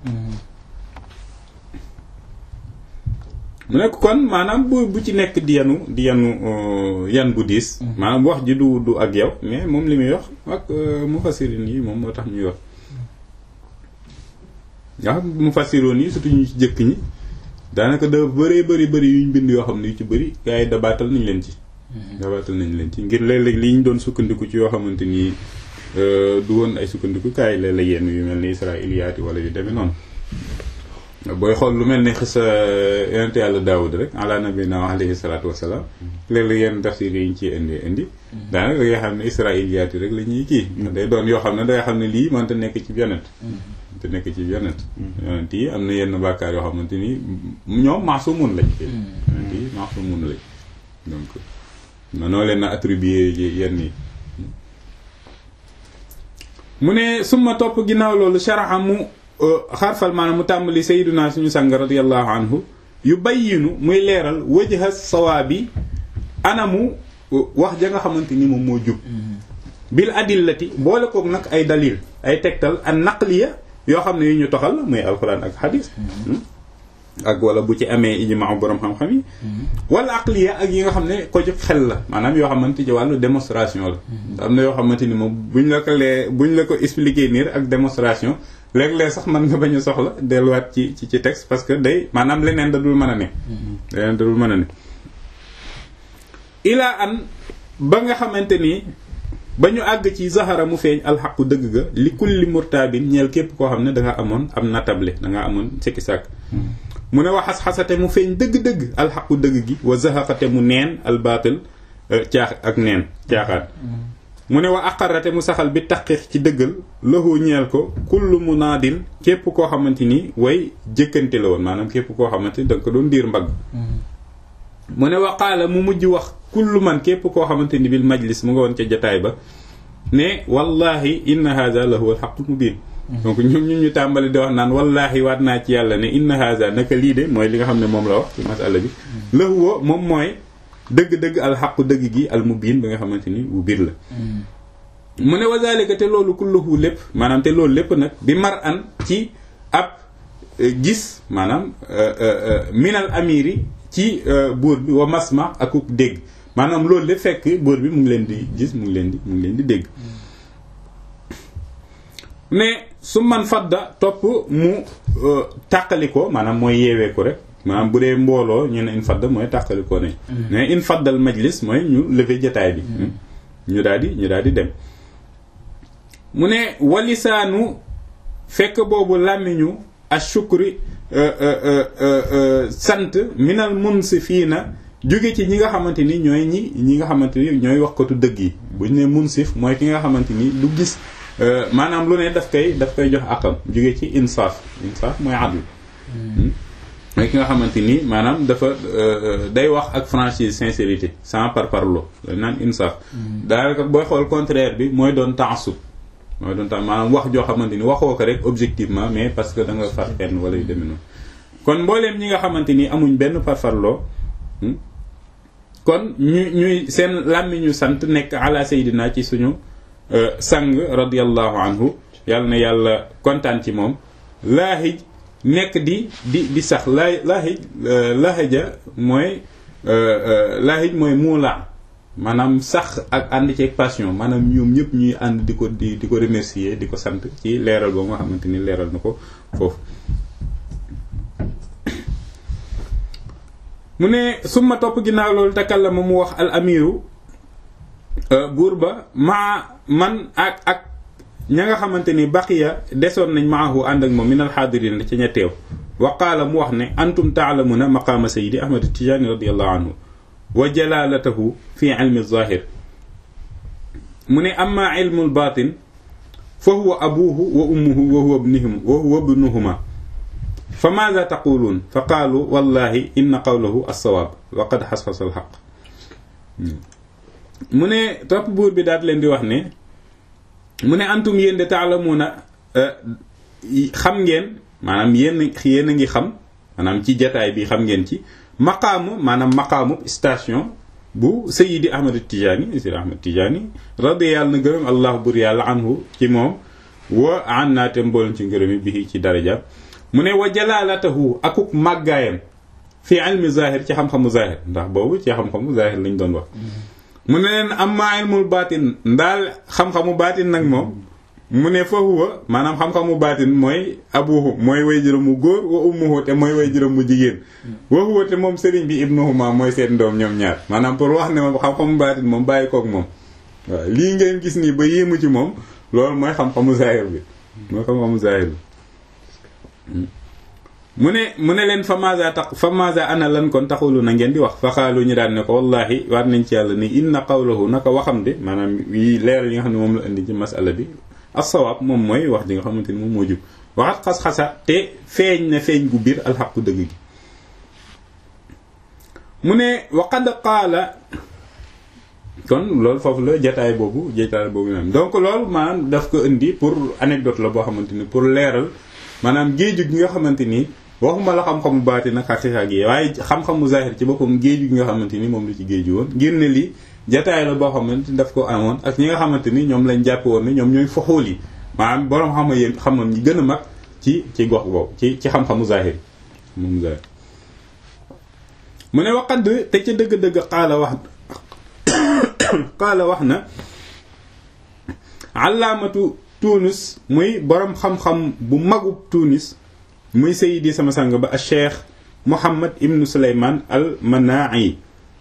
[SPEAKER 1] mu nekk kon maanaam bu bu ci nekk di yanu di yanu yan bu diis maanaam wax ji du du ak yow mais moom li muy wax ak mufassirin yi moom moo tax ñuy wax waaw mufassiroon yi surtout ñu ci jëkk ñi daanaka da bëree bëri bëri yuñ bind yoo xam ne yu ci bëri gars yi dabaatal nañ leen ci dabaatal nañ leen ci ngir léeg-léeg li ñu doon sukkandiku ci yoo xamante ni du woon ay sukkandiku kaay léeg-léeg yenn yu mel ni israiliyaati wala yu demee noonu booy xool lu mel ni xisa yonente yàlla daawud rek ala nabina alayhi salaatu wasalaam léeg-léeg yenn tafsir yi ñu ciy indi indi daanaka da ngay xam ne israiliyaati rek la ñuy kii day doon yoo xam ne day xam ne lii mënta nekk ci yonent te nekk ci yonent yonent yi am na yenn bàkkaar yoo xamante ni ñoom maasumun lañ yonent yi maasumun lañ donc manoo leen a attribuer yenn yi mu ne suma topp ginnaaw loolu sharaxa mu xarfal maanaam mu tàmbali sayyiduna suñu sang radiyallahu anhu yu bayyinu muy leeral wajha sawaabi anamu wax ja nga xamante ni moom moo jub bil adillati boole koog nag ay dalil ay tegtal an naqliya yoo xam ne yu ñu toxal muy alquran ak xadis ak wala bu ci amee ijmaa borom xam-xam yi wala aqliya ak yi nga xam ne ko jóg xel la maanaam yoo xamante ci wàllu démonstration la am na yoo xamante ni moom buñ la ko lee buñ la ko expliquer nii ak démonstration léeg-léeg sax mën nga bañ a soxla delluwaat ci ci ci texte parce que day maanaam leneen da dul mën a ne leneen da dul mën a ne ilaa an ba nga xamante ni ba ñu àgg ci zahara mu feeñ alxaqu dëgg ga li kulli murtaabin ñeel képp koo xam ne danga amoon am natable danga amoon sikki sàkk mu ne wax xas-xasate mu feeñ dëgg-dëgg alxaqu dëgg gi wa zahaqate mu neen albaatil caax ak neen caaxaan mu ne wa aqarate mu saxal bi taqiq ci dëggal lahu ñeel ko kullu munaadin képp koo xamante ni way jëkkante la woon maanaam képp koo xamante ni danga ko doon diir mbagg mu ne waqaala mu mujj wax kullu man képp koo xamante ni bil majlis mu nga woon ca jataay ba ne wallahi inna hadha la huwa alxaqul mubin donc ñun ñun ñu tàmbali di wax naan wallahi waat naa ci yàlla ne inna hadha naka lii de mooy li nga xam ne moom la wax ci masala bi la huwa moom mooy dëgg-dëgg alxaqu dëgg gi al mubin ba nga xamante ni bu biir la mu ne wazalika te loolu kulluhu lépp maanaam te loolu lépp nag bi mar an ci ab gis maanaam minal amiri ci buur bi wa masma akuk dégg maanaam loolu lépp fekk buur bi mu ngi leen di gis mu ngi leen di mu ngi leen di dégg ne su man fadda topp mu tàqali ko maanaam mooy yeewee ko rek maanaam bu dee mbooloo ñu ne in fadda mooy tàqali ko ne mais in faddal majlis mooy ñu lever jataay bi ñu daal di ñu daal di dem mu ne walisaanu fekk boobu làmmiñu ashukri sant minal munsifiina jóge ci ñi nga xamante ni ñooy ñi ñi nga xamante ni ñooy waxkatu dëgg yi bu ñu ne munsif mooy ki nga xamante ni du gis maanaam lu ne daf koy daf koy jox akam jóge ci insaaf insaaf mooy adl mooy ki nga xamante ni maanaam dafa day wax ak franchise sincérité sans par parlo dañ naan insaf daanaka booy xool contraire bi mooy doon taasub mooy doon tax maanaam wax joo xamante ni waxoo ko rek objectivement mais parce que da nga far fenn wala yu demee noonu kon mbooleem ñi nga xamante ni amuñ benn parparloo kon ñu ñuy seen làmmiñu sant nekk ala sayidina ci suñu sang radiallahu anhu yàlla na yàlla kontaan ci moom laahij nekk di di di sax laa laahij laahaja mooy laahij mooy muula maanaam sax ak ànd ceeg passion maanaam ñoom ñëpp ñuy ànd di ko di di ko remercier di ko sant ci leeral boobu nga xamante ni leeral na ko foofu mu ne summa topp ginnaaw loolu takallama mu wax al amiru buur ba maa man ak ak ña nga xamante ni baqiya desoon nañ maahu ànd ak moom min al xaadirin ci ña teew wa qaala mu wax ne antum taalamuna maqaama sayidi ahmad tijaani radiallahu anhu wa jalaalatahu fi ilmi zahir mu ne amma ilmu lbatin fa huwa abuhu wa ummuhu wa huwa ibnuhum wa huwa ibnuhuma fa maada taquluun fa qaalu wallahi inna qawlahu alsawaab wa qad xasxasa alxaq mu ne topp buur bi daat leen di wax ne mu ne antum yéen de taalamuuna xam ngeen maanaam yéen yéen a ngi xam maanaam ci jataay bi xam ngeen ci maqaamu maanaam maqaamu station bu sayidi ahmad tijaani sayidi ahmad tijaani radi yàlla na gërëm allah bur yàlla anhu ci moom wa an naate mboolem ci ngërëmi bi ci daraja mu ne wa jalaalatahu akuk màggaayam fi ilmi zahir ci xam-xamu zahir ndax boobu ci xam-xamu zahir lañ doon wax mu ne leen amma ilmul baatin ndaal xam-xamu baatin nag moom mu ne fa huwa maanaam xam-xamu baatin mooy abuhu mooy way juróom mu góor wa ummuhu te mooy way juróom mu jigéen wa huwa te moom sëriñ bi ibnuhuma mooy seen doom ñoom ñaar maanaam pour wax ne moom xam-xamu baatin moom bàyyi koog moom waaw lii ngeen gis nii ba yéemu ci moom loolu mooy xam-xamu zahir bi mooy xam-xamu zahir bi mu ne mu ne leen fa maza tax fa maza ana lan kon taxulu na ngeen di wax fa xaalu ñu daan ne ko wallahi waat nañ ci yàlla ni inna qawlahu naka waxam de maanaam yi leeral yi nga xam ne moom la indi ci masala bi as-sawaab moom mooy wax ji nga xamante ni moom moo jub waxat xas-xasa te feeñ na feeñ gu biir alxaqu dëgg gi mu ne waqad qaala kon loolu foofu la jataay boobu jataay boobu naan donc loolu maanaam daf ko indi pour anecdote la boo xamante ni pour leeral maanaam géeju gi nga xamante ni waxuma la xam-xamu baati nag xaqiiqa gi waaye xam-xamu zahir ci boppam géeju gi nga xamante ni moom la ci géeju woon ngir ne lii jataay la boo xamante ni daf ko amoon ak ñi nga xamante ni ñoom lañ jàppe woon ne ñoom ñooy foxool yi maanaam boroom xam-xam yéen xam-xam ñi gën a mag ci ci gox boobu ci ci xam-xamu zahir moom zahir mu ne waqad te ca dëgg-dëgg xaala wax xaala wax na alaamatu tunis muy boroom xam-xam bu magub tunis muy sayidi sama sang ba a cheikh Muhammad ibnu Suleyman al Manai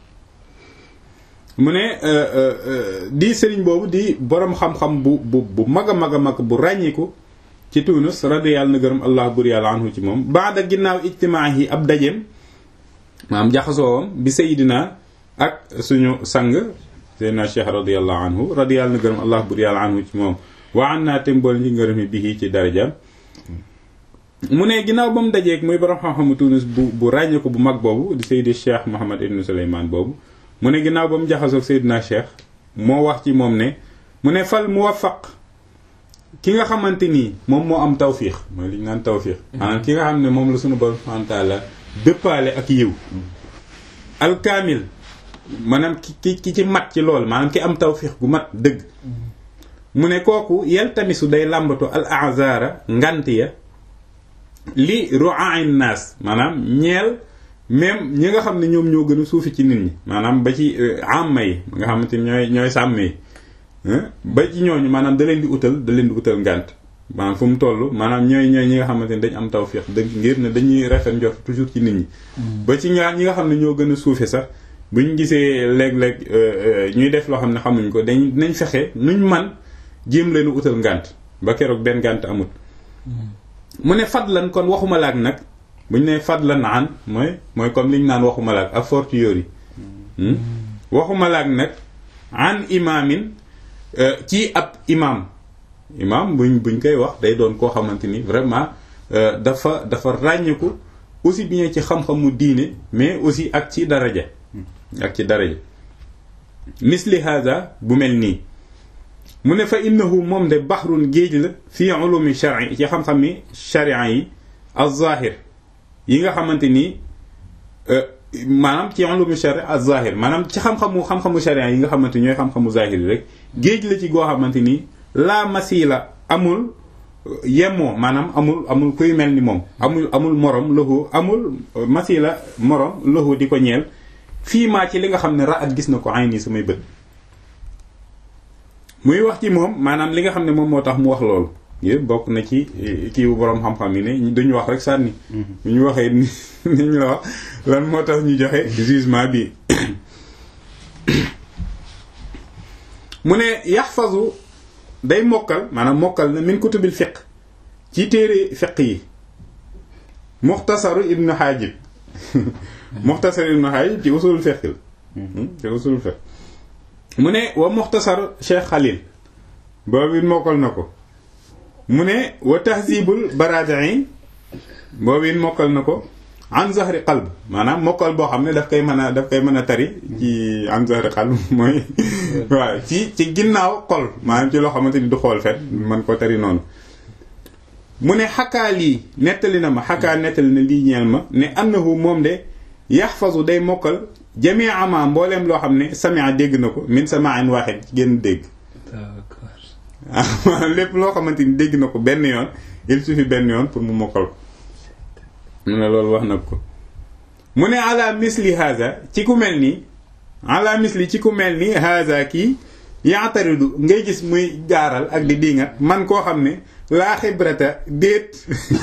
[SPEAKER 1] mu ne di sëriñ boobu di boroom xam-xam bu bu bu mag a mag a mag bu ràññiku ci Tunis radiyallahu na gërëm allah bur yàlla anhu ci moom baada ginnaaw ijtimaa yi ab dajeem maam jaxasoowam bi sayidina ak suñu sang seydina cheikh radiyallahu anhu radiyallahu na gërëm allah bur yàlla anhu ci moom waa an naa tem bool ci ngërëm yi bi ci darajaam mu ne ginnaaw ba mu dajeeg muy borom xam-xamu Tunis bu bu ràññee ko bu mag boobu di Seydi Cheikh Mohammed ibn Souleymane boobu mu ne ginnaaw ba mu jaxasoog Seydina Cheikh moo wax ci moom ne mu ne fal muwaffaq ki nga xamante nii moom moo am tawfiix mooy li ñu naan tawfiix maanaam ki nga xam ne moom la suñu borom subhanahu wa ta'ala dëppaale ak yiw alkaamil maanaam ki ki ci mat ci lool maanaam ki am tawfiix gu mat dëgg mu ne kooku yaltamisu day làmbatu al azara ngant ya li ru'a'in naas maanaam ñeel même ñi nga xam ne ñoom ñoo gën a suufi ci nit ñi maanaam ba ci amma yi nga xamante ni ñooy ñooy sàmm yi ba ci ñooñu maanaam da leen di utal da leen di utal ngànt maanaam fu mu toll maanaam ñooy ñooy ñi nga xamante ni dañ am tawfiq dëgg ngir ne dañuy rafet njort toujours ci nit ñi ba ci ñaar ñi nga xam ne ñoo gën a suufe sax buñ gisee léeg-léeg ñuy def loo xam ne xamuñ ko dañ dinañ fexe nuñ man jéem leen utal ngànt ba keroog benn ngànt amut mu ne fadlan kon waxuma laak nag bu ñu nee fadlan an mooy mooy comme li ñu naan waxuma laak a fortiori waxuma laak nag an imaamin ci ab imaam imaam buñ buñ koy wax day doon koo xamante ni vraiment dafa dafa ràññiku aussi bien ci xam-xamu diine mais aussi ak ci daraja ak ci daraja misli hada bu mel nii mu ne fa innahu moom de baxrun géej la fii ulumi shari ci xam-xami sharia yi az-zahir yi nga xamante ni maanaam ci ulumi sharia az-zahir maanaam ci xam-xamu xam-xamu sharia yi nga xamante ñooy xam-xamu zahir yi rek géej la ci goo xamante ni la masila amul yemoo maanaam amul amul kuy mel ni moom amul amul morom lahu amul masila morom lahu di ko ñeel fii maa ci li nga xam ne ra at gis na ko ay nii samay bët muy wax ci moom maanaam li nga xam ne moom moo tax mu wax loolu yëpp bokk na ci kii bu boroom xam-xam yi ne duñu wax rek sànni bu ñu waxee ni ñu la wax lan moo tax ñu joxe jugement bi mu ne yaxfazu day mokkal maanaam mokkal na min kutubil fiq ci téere fiq yi muxtasaru ibnu xaajib muxtasaru ibnu xaajib ci usulul fiq la ci usulul fiq mu ne wa muxtasar cheikh xalil boobu it mokkal na ko mu ne wa tahzibul baradi'i boobu it mokkal na ko an zahri qalb maanaam mokkal boo xam ne daf koy mën a daf koy mën a tari ci an zahri qalb mooy waaw ci ci ginnaaw xol maanaam ci loo xamante ni du xool fet mën ko tari noonu mu ne xakaa lii nettali na ma xakaa nettali na lii ñeel ma ne annahu moom de yaxfazu day mokkal jamii ama mbooleem loo xam ne samia dégg na ko min samain waaxid ci génn dégg lépp loo xamante ni dégg na ko benn yoon il suffit benn yoon pour mu mokkal ko mu ne loolu wax na ko mu ne ala misli haza ci ku mel nii ala misli ci ku mel ni haza kii yaataridu ngay gis muy gaaral ak di diingat man koo xam ne laa xibrata déet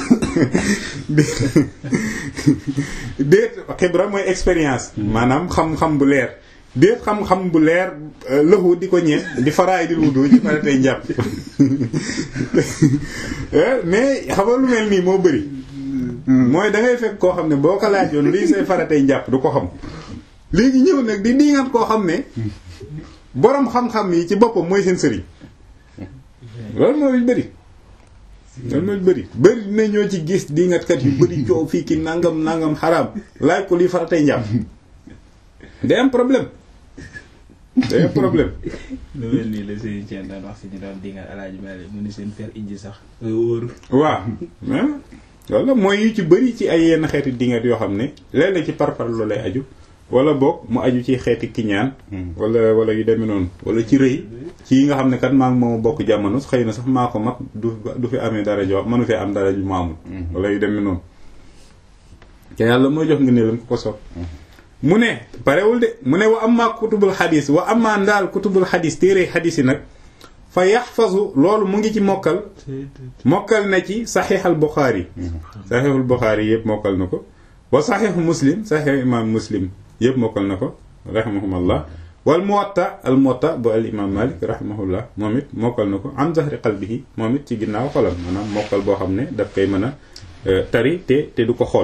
[SPEAKER 1] déet xibra mooy expérience maanaam xam-xam bu leer déet xam-xam bu leer lëxu di ko ñeent di faraay di wudu ci pare tey njàpp mais xam nga lu mel nii moo bëri mooy da ngay fekk koo xam ne boo ko laajoon lii say faratay njàpp du ko xam léegi ñëw nag di diingat koo xam ne boroom xam-xam yi ci boppam mooy seen sëriñ loolu mooy bëri loolu mooy bëri bëri dina ñoo ci gis diingatkat yu bëri coow fii ki nangam nangam xaraam laaj ko lii faratay njàpp day am problème day am problème
[SPEAKER 2] lu mel nii la Serigne Thiel daan wax si ñu doon dingal alaaji Malick mu ni seen fer ijji sax wóoru
[SPEAKER 1] waaw walla mooy yu ci bëri ci ay yenn xeeti dingat yoo xam ne léeg-léeg ci parpar lu lay aju wala boog mu aju ci xeeti kiñaan wala wala yu demee noonu wala ci rëy ci yi nga xam ne kat maa ngi moom bokk jamono xëy na sax maa ko mag du du fi amee dara jo mënu fi am dara ju ma amul wala yu demee noonu te yàlla mooy jox nga ne lam ko ko sopp mu ne parewul de mu ne wa amma kutubul xadis wa amma ndaal kutubul xadis téere xadis yi nag fa yaxfazu loolu mu ngi ci mokkal mokkal na ci saxiixal buxaari saxiixul buxaari yëpp mokkal na ko wa saxiixu muslim saxiixu imaam muslim yëpp mokkal na ko rahimahumallah wal muwatta al muwatta bu al imaam malik rahimahullah moom it mokkal na ko am zahri qalbihi moom it ci ginnaaw xolam maanaam mokkal boo xam ne daf koy mën a tari te te du ko xool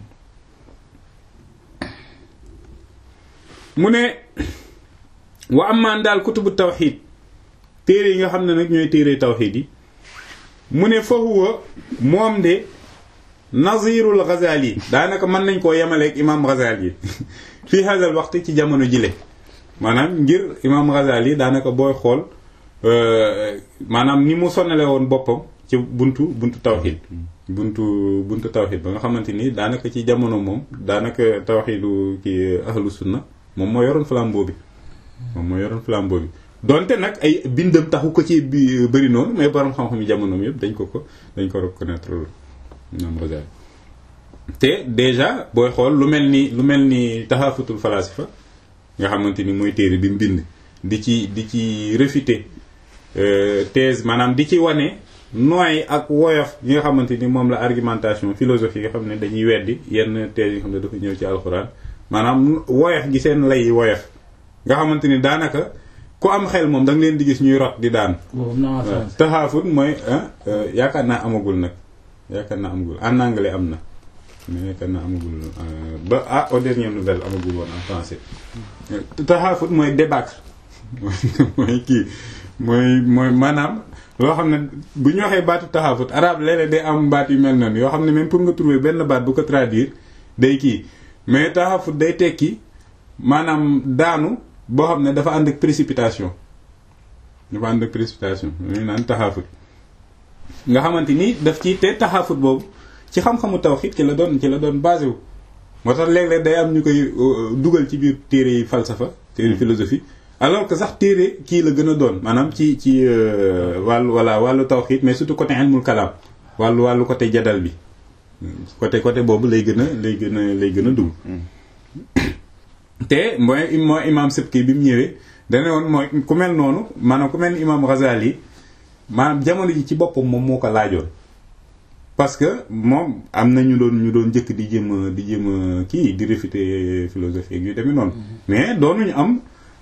[SPEAKER 1] mu ne wa amaan daal kutubu tawxid téere yi nga xam ne nag ñooy téere tawxid yi mu ne fa huwa moom de nazirul Ghazali daanaka mën nañ koo yemaleeg imaam Ghazali fii hadal waxtu ci jamono jile maanaam ngir imaam Ghazali daanaka booy xool maanaam ni mu sonale woon boppam ci buntu buntu tawxid buntu buntu tawxid ba nga xamante ni daanaka ci jamono moom daanaka tawxidu ki ahlu sunna moom moo yoroon flambeau bi moom moo yoroon flambeau bi donte nag ay bindam taxu ko ci bi bëri noonu mais borom xam-xam yi jamonoom yëpp dañ ko ko dañ ko reconnaître ñoom Ghazali te déjà booy xool lu mel ni lu mel ni taxafutul falasifa nga xamante ni mooy téere bi mu bind di ci di ci réfuter thèse maanaam di ci wane nooy ak woyof yi nga xamante ni moom la argumentation philosophie yi nga xam ne dañuy weddi yenn thèse yi nga xam ne dafa ñëw ci alxuraan maanaam woyof gi seen lay woyof nga xamante ni daanaka ku am xel moom da nga leen di gis ñuy rot di daan taxaafut mooy yaakaar naa amagul nag yaakaar naa amagul en anglais am na mais yaakaar naa amagul ba ah aux dernières nouvelles amagul woon en français taxaafut mooy débâcle mooy kii mooy mooy maanaam loo xam ne bu ñu waxee baatu taxaafut arabe léeg-léeg day am baat yu mel noonu yoo xam ne même pour nga trouver benn baat bu ko traduire day kii mais taxafut day tekki maanaam daanu boo xam ne dafa ànd ak précipitation dafa ànd ak précipitation ñu naan taxafut nga xamante ni daf ci te taxafut boobu ci xam-xamu tawhid ci la doon ci la doon basé wu moo tax léeg-léeg day am ñu koy dugal ci biir téere yi falsafa téere philosophie alors que sax téere kii la gën a doon maanaam ci ci wàllu voilà wàllu tawhid mais surtout côté ilmul kalaam wàllu wàllu côté jadal bi côté côté boobu lay gën a lay gën a lay gën a dugg te mooy mooy imam Subki bi mu ñëwee dane woon mooy ku mel noonu maanaam ku mel ni imam Ghazali maanaam jamono ji ci boppam moom moo ko laajoon parce que moom am na ñu doon ñu doon njëkk di jéem a di jéem a kii di réfuter philosophie yu demee noonu mais doonuñu am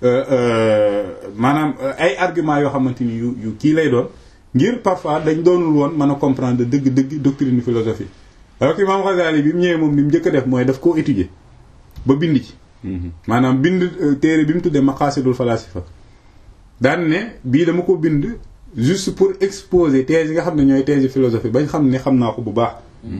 [SPEAKER 1] maanaam ay argument yoo xamante ni yu yu kii lay doon ngir parfois dañ doonul woon mën a comprendre dëgg-dëgg doctrine philosophie alors que imam Ghazali bi mu ñëwee moom li mu njëkk a def mooy daf koo étudier ba bind ci maanaam bind téere bi mu tuddee maqasidul falasifa daan ne bii dama ko bind juste pour exposer thèse yi nga xam ne ñooy thèse philosophie bañ xam ne xam naa ko bu baax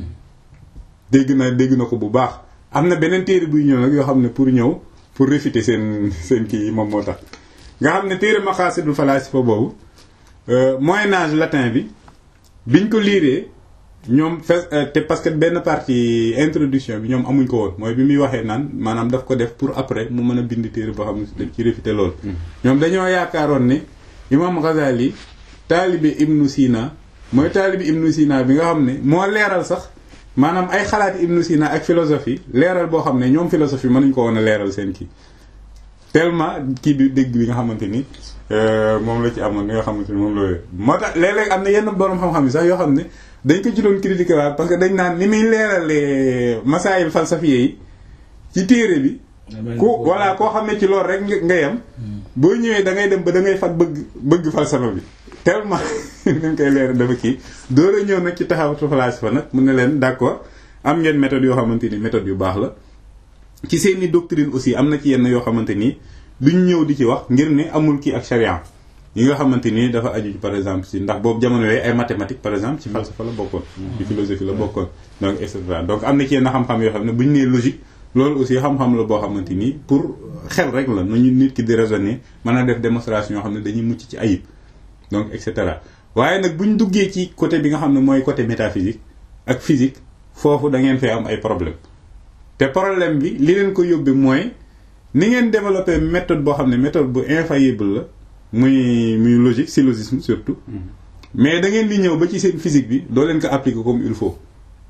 [SPEAKER 1] dégg na dégg na ko bu baax am na beneen téere buy ñëw nag yoo xam ne pour ñëw pour réfuter seen seen kii yi moom moo tax nga xam ne téere maqasidul falasifa boobu moyen âge latin bi biñ ko liiree ñoom fes te parce que benn partie introduction bi ñoom amuñ ko woon mooy bi muy waxee naan maanaam daf ko def pour après mu mën a bind téere boo xam ne dañ ci réfuter loolu ñoom dañoo yaakaaroon ne imam Ghazali taalibe ibnu Sina mooy taalibe ibnu Sina bi nga xam ne moo leeral sax maanaam ay xalaati ibnu Sina ak philosophie leeral boo xam ne ñoom philosophie mënuñ ko woon a leeral seen kii tellement kii bi dégg bi nga xamante ni moom la ci amoon li nga xamante ni moom la moo tax léeg-léeg am na yenn borom xam-xam yi sax yoo xam ne dañ ko ci doon critiquer waat parce que dañ naan ni muy leeralee masaayil falsafiye yi ci téere bi ku voilà koo xam ne ci loolu rek nga yem boo ñëwee da ngay dem ba da ngay fat bëgg bëgg falsafa bi tellement dañ koy leer dafa kii door a ñëw nag ci taxawatu falsafa nag mun na leen d'accord am ngeen méthode yoo xamante ni méthode yu baax la ci seeni doctrine aussi am na ci yenn yoo xamante ni duñ ñëw di ci wax ngir ne amul kii ak charia yi nga xamante ni dafa aju par exemple si ndax boobu jamono yooyu ay mathématiques par exemple ci falsafa la bokkoon ci philosophie la bokkoon donc et cetera donc am na ci yenn xam-xam yoo xam ne bu ñu nee logique loolu aussi xam-xam la boo xamante ni pour xel rek la nañu nit ki di raisonner mën a def démonstration yoo xam ne dañuy mucc ci ayib donc et cetera waaye nag bu ñu duggee ci côté bi nga xam ne mooy côté métaphysique ak physique foofu da ngeen fee am ay problème te problème bi li leen ko yóbbee mooy ni ngeen développer méthode boo xam ne méthode bu infaillible la muy muy logique syllogisme surtout mais da ngeen di ñëw ba ci seen physique bi doo leen ko appliquer comme il faut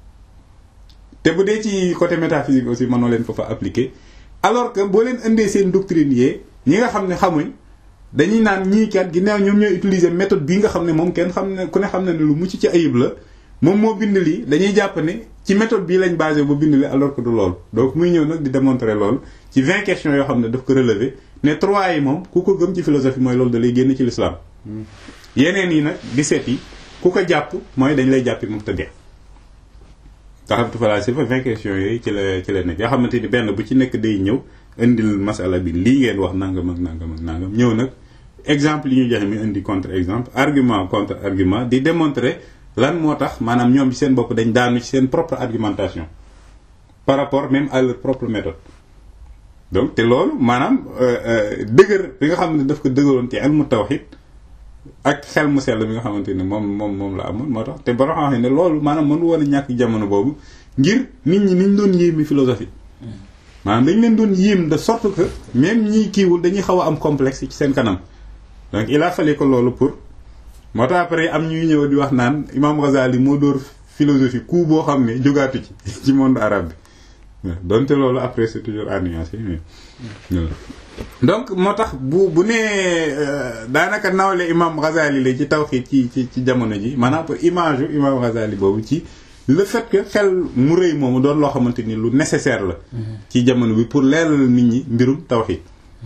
[SPEAKER 1] te bu dee ci côté métaphysique aussi mënoo leen ko fa appliquer alors que boo leen indee seen doctrine yee ñi nga xam ne xamuñ dañuy naan ñii kat ginnaaw ñoom ñooy utiliser méthode bii nga xam ne moom kenn xam ne ku ne xam ne ne lu mucc ci ayib la moom moo bind lii dañuy jàpp ne ci méthode bii lañ basé ba bind li alors que du loolu donc muy ñëw nag di démontrer loolu ci vingt questions yoo xam ne daf ko relever ne trois yi moom ku ko gëm ci philosophie mooy loolu da lay génn ci l'islam yeneen yi nag 17 yi ku ko jàpp mooy dañ lay jàppi mubtadi taxamtu falasifa vingt questions yooyu ci la ci la nekk yoo xamante ni benn bu ci nekk day ñëw indil masala bi lii ngeen wax nangam ak nangam ak nangam ñëw nag exemple yi ñu joxe mi indi contre exemple argument contre argument di démontrer lan moo tax maanaam ñoom ci seen bopp dañ daanu ci seen propre argumentation par rapport même à leur propre méthode donc te loolu maanaam dëgër bi nga xam ne daf ko dëgëroon ci ilmu tawhid ak xel mu sell bi nga xamante ne moom moom moom la amoon moo tax te ba xam ne loolu maanaam mënu woon a ñàkk jamono boobu ngir nit ñi niñ doon yéemi philosophie maanaam dañ leen doon yéem de sorte que même ñiy kiiwul dañuy xaw a am complexe ci seen kanam donc il a fallu que loolu pour moo tax après am ñuy ñëw di wax naan imam Ghazali moo dóor philosophie ku boo xam ne jógaatu ci ci monde arabe bi donte loolu après c'est toujours à nuancer mais donc moo tax bu bu nee daanaka nawle imam Ghazali la ci tawhid ci ci ci jamono ji maanaam pour image yu imam Ghazali boobu ci le fait que xel mu rëy moomu doon loo xamante ni lu nécessaire la ci jamono bi pour leeral nit ñi mbirum tawhid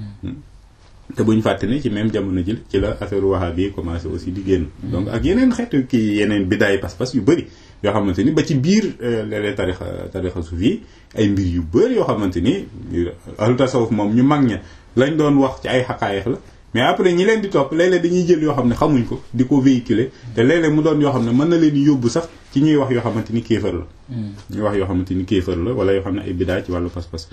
[SPEAKER 1] te buñ fàtte ne ci même jamono ji ci la affaire wahabi yi commencé aussi di génn donc ak yeneen xeetu kii yeneen bidaay pas-pas yu bëri yoo xamante ni ba ci biir léeg-léeg tarixa tarixa suuf yi ay mbir yu bëri yoo xamante ni ahlu tasawuf moom ñu mag ña lañ doon wax ci ay xaqaayiq la mais après ñi leen di topp léeg-léeg dañuy jël yoo xam ne xamuñ ko di ko véhiculer te léeg-léeg mu doon yoo xam ne mën na leen di yóbbu sax ci ñuy wax yoo xamante ni kéefër la ñuy wax yoo xamante ni kéefër la wala yoo xam ne ay bidaa ci wàllu pas-pas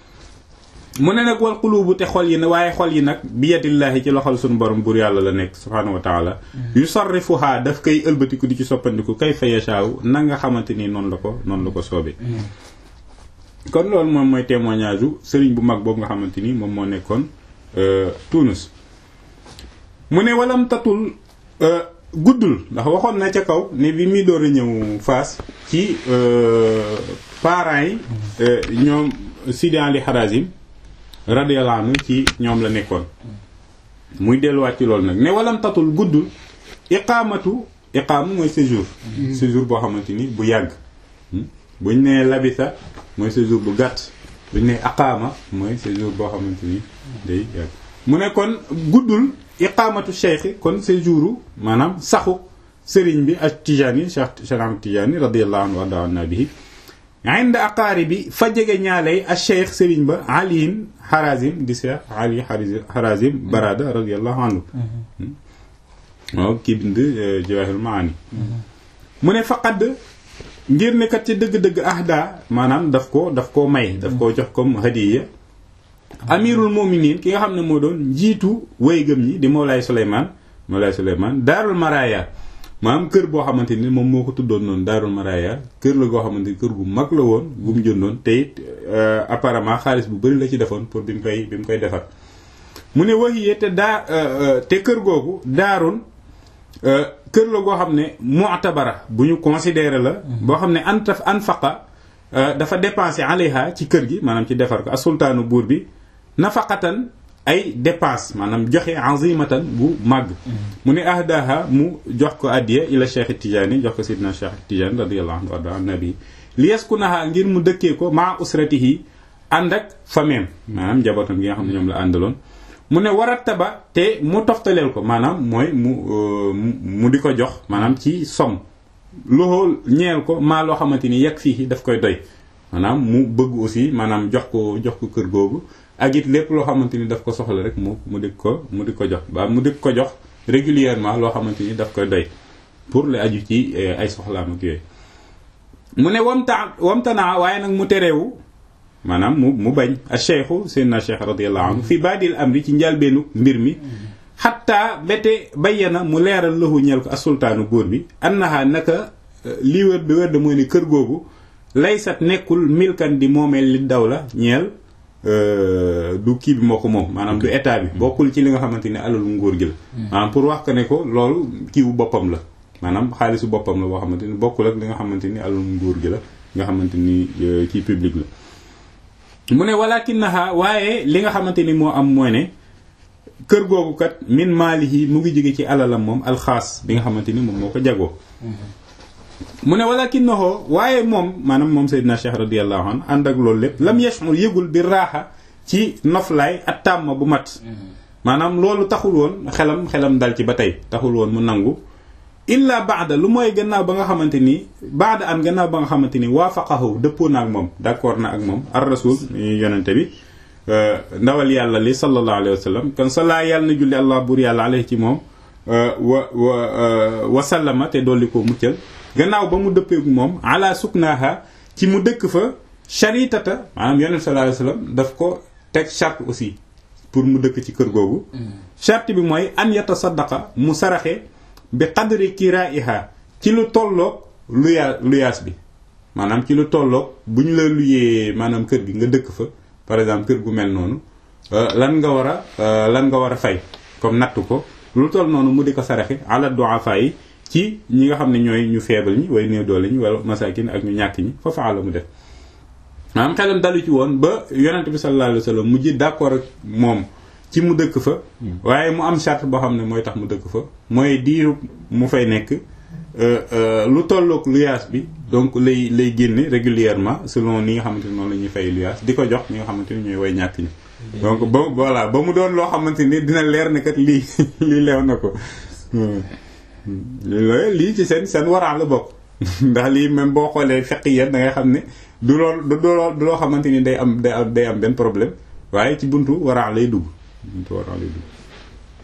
[SPEAKER 1] mu ne nag wal xulubu te xol yi ne waaye xol yi nag bi yadillaahi ci loxol suñu borom buur yàlla la nekk subhaanahu wa taala yu sarrifuhaa daf koy ëlbatiku di ci soppandiku kay fa yashaaw na nga xamante ni noonu la ko noonu la ko soobee kon loolu moom mooy témoignage u sëriñ bu mag boobu nga xamante ni moom moo nekkoon Tunis mu ne walam tatul guddul ndax waxoon na ca kaw ne bi muy door a ñëw Faas ci parents yi ñoom Sidi Ali Harazim radiyallahu anhu ci ñoom la nekkoon muy delluwaat ci loolu nag ne walam tatul guddul iqaamatu iqaamu mooy séjour séjour boo xamante ni bu yàgg buñ nee labisa mooy séjour bu gàtt buñ nee aqaama mooy séjour boo xamante ni day yàgg mu ne kon guddul iqaamatu cheikh kon séjouru maanaam saxu sëriñ bi ak tijaani cheikh cheikh ahmad tijaani radiyallahu anhu warda anna bihi inda aqaari bi fa jege ñaaley ak cheikh sëriñ ba aliin harazim di cheikh ali harazim barada radiyallahu anhu waaw kii bind jawahirul maani mu ne faqad ngir ne kat ci dëgg-dëgg ahda maanaam daf ko daf koo may daf koo jox comme hadiya amirul muminin ki nga xam ne moo doon njiitu way gëm ñi di Mawlaay Souleymane Mawlaay Souleymane daarul maraya maanaam kër boo xamante ni moom moo ko tuddoon noonu daarul maraya kër la goo xamante ni kër gu mag la woon gu mu jëndoon te it apparemment xaalis bu bëri la ci defoon pour bi mu koy bi mu koy defar mu ne waxiye te daa te kër googu daarul kër la goo xam ne mu'tabara bu ñu considéré la boo xam ne antaf anfaqa dafa dépensé alayha ci kër gi maanaam ci defar ko asultaanu buur bi nafaqatan ay dépense maanaam joxe azimatan bu màgg mu ne ahdaha mu jox ko addiya ila cheikh tijaani jox ko sidna cheikh tijaani radiyallahu anhu warda an nabi li yaskunaha ngir mu dëkkee ko maa usratihi ànd ak fameem maanaam njabootam gi nga xam ne ñoom la àndaloon mu ne warattaba te mu toftaleel ko maanaam mooy mu mu di ko jox maanaam ci som loxo ñeel ko maa loo xamante ni yegg fii daf koy doy maanaam mu bëgg aussi maanaam jox ko jox ko kër googu ak it lépp loo xamante ni daf ko soxla rek mu mu di ko mu di ko jox ba mu di ko jox régulièrement loo xamante ni daf koy doy pour la aju ci ay soxlaam ak yooyu mu ne wamta wamtanaa waaye nag mu tereewu maanaam mu mu bañ a cheikhu seydna cheikh radiallahu anhu fi baadil amri ci njalbeenu mbir mi xatta bete bayyana mu leeral lahu ñeel ko asultaanu góor bi annaha naka lii wér bi wér de mooy ne kër googu laysat nekkul milkan di moomeel li daw la ñeel du kii bi moo ko moom maanaam du état bi bokkul ci li nga xamante ni alalu nguur gi la maanaam pour wax ko ne ko loolu kiiwu boppam la maanaam xaalisu boppam la boo xamante ni bokkul ak li nga xamante ni alalu nguur gi la nga xamante ni ci public la mu ne walakinaha waaye li nga xamante ni moo am mooy ne kër googu kat min maalihi mu ngi jóge ci alalam moom alxaas bi nga xamante ni moom moo ko jagoo mu ne walakinahu waaye moom maanaam moom Seydina Cheikh radiyallahu anhu ànd ak loolu lépp lam yashmul yëgul bi raaxa ci noflaay ak tàmm bu mat maanaam loolu taxul woon xelam xelam dal ci ba tey taxul woon mu nangu illa baada lu mooy gannaaw ba nga xamante ni baada an gannaaw ba nga xamante ni waafaqahu dëppoo na ak moom d'accord na ak moom ar rasul yonente bi ndawal yàlla li sallallahu alayhi wa sallam kon salaa yàlla na julli allah buur yàlla alayhi ci moom wa wa wasallama te dolli ko muccal gannaaw ba mu dëppeeku moom ala suknaha ci mu dëkk fa charitata maanaam yonente sallallahu alayhi wa sallam daf ko teg charte aussi pour mu dëkk ci kër googu charte bi mooy an yatasaddaqa mu saraxe bi qadri kiraiha ci lu tolloog luyaa luyaas bi maanaam ci lu tolloog bu ñu la luyee maanaam kër gi nga dëkk fa par exemple kër gu mel noonu lan nga war a lan nga war a fay comme natt ko lu toll noonu mu di ko saraxe ala du'afa yi ci ñi nga xam ne ñooy ñu faible ñi way néew doole ñi wala masakin ak ñu ñàkk ñi fa faala mu def maanaam xelam dalu ci woon ba yonent bi sallallahu alayhi wa sallam mujj d'accord ak moom ci mu dëkk fa waaye mu am charte boo xam ne mooy tax mu dëkk fa mooy diiru mu fay nekk lu tolloog luyaas bi donc lay lay génne régulièrement selon ni nga xamante ni noonu la ñuy fay luyaas di ko jox ñi nga xamante ni ñooy way ñàkk ñi donc ba voilà ba mu doon loo xamante ni dina leer ne kat lii lii leew na ko lii ci seen seen waraan la bokk ndax lii même boo xoolee fekk yéen da ngay xam ne du lool du loo du loo xamante ni day am day am day am benn problème waaye ci buntu waraan lay dugg buntu waraan lay dugg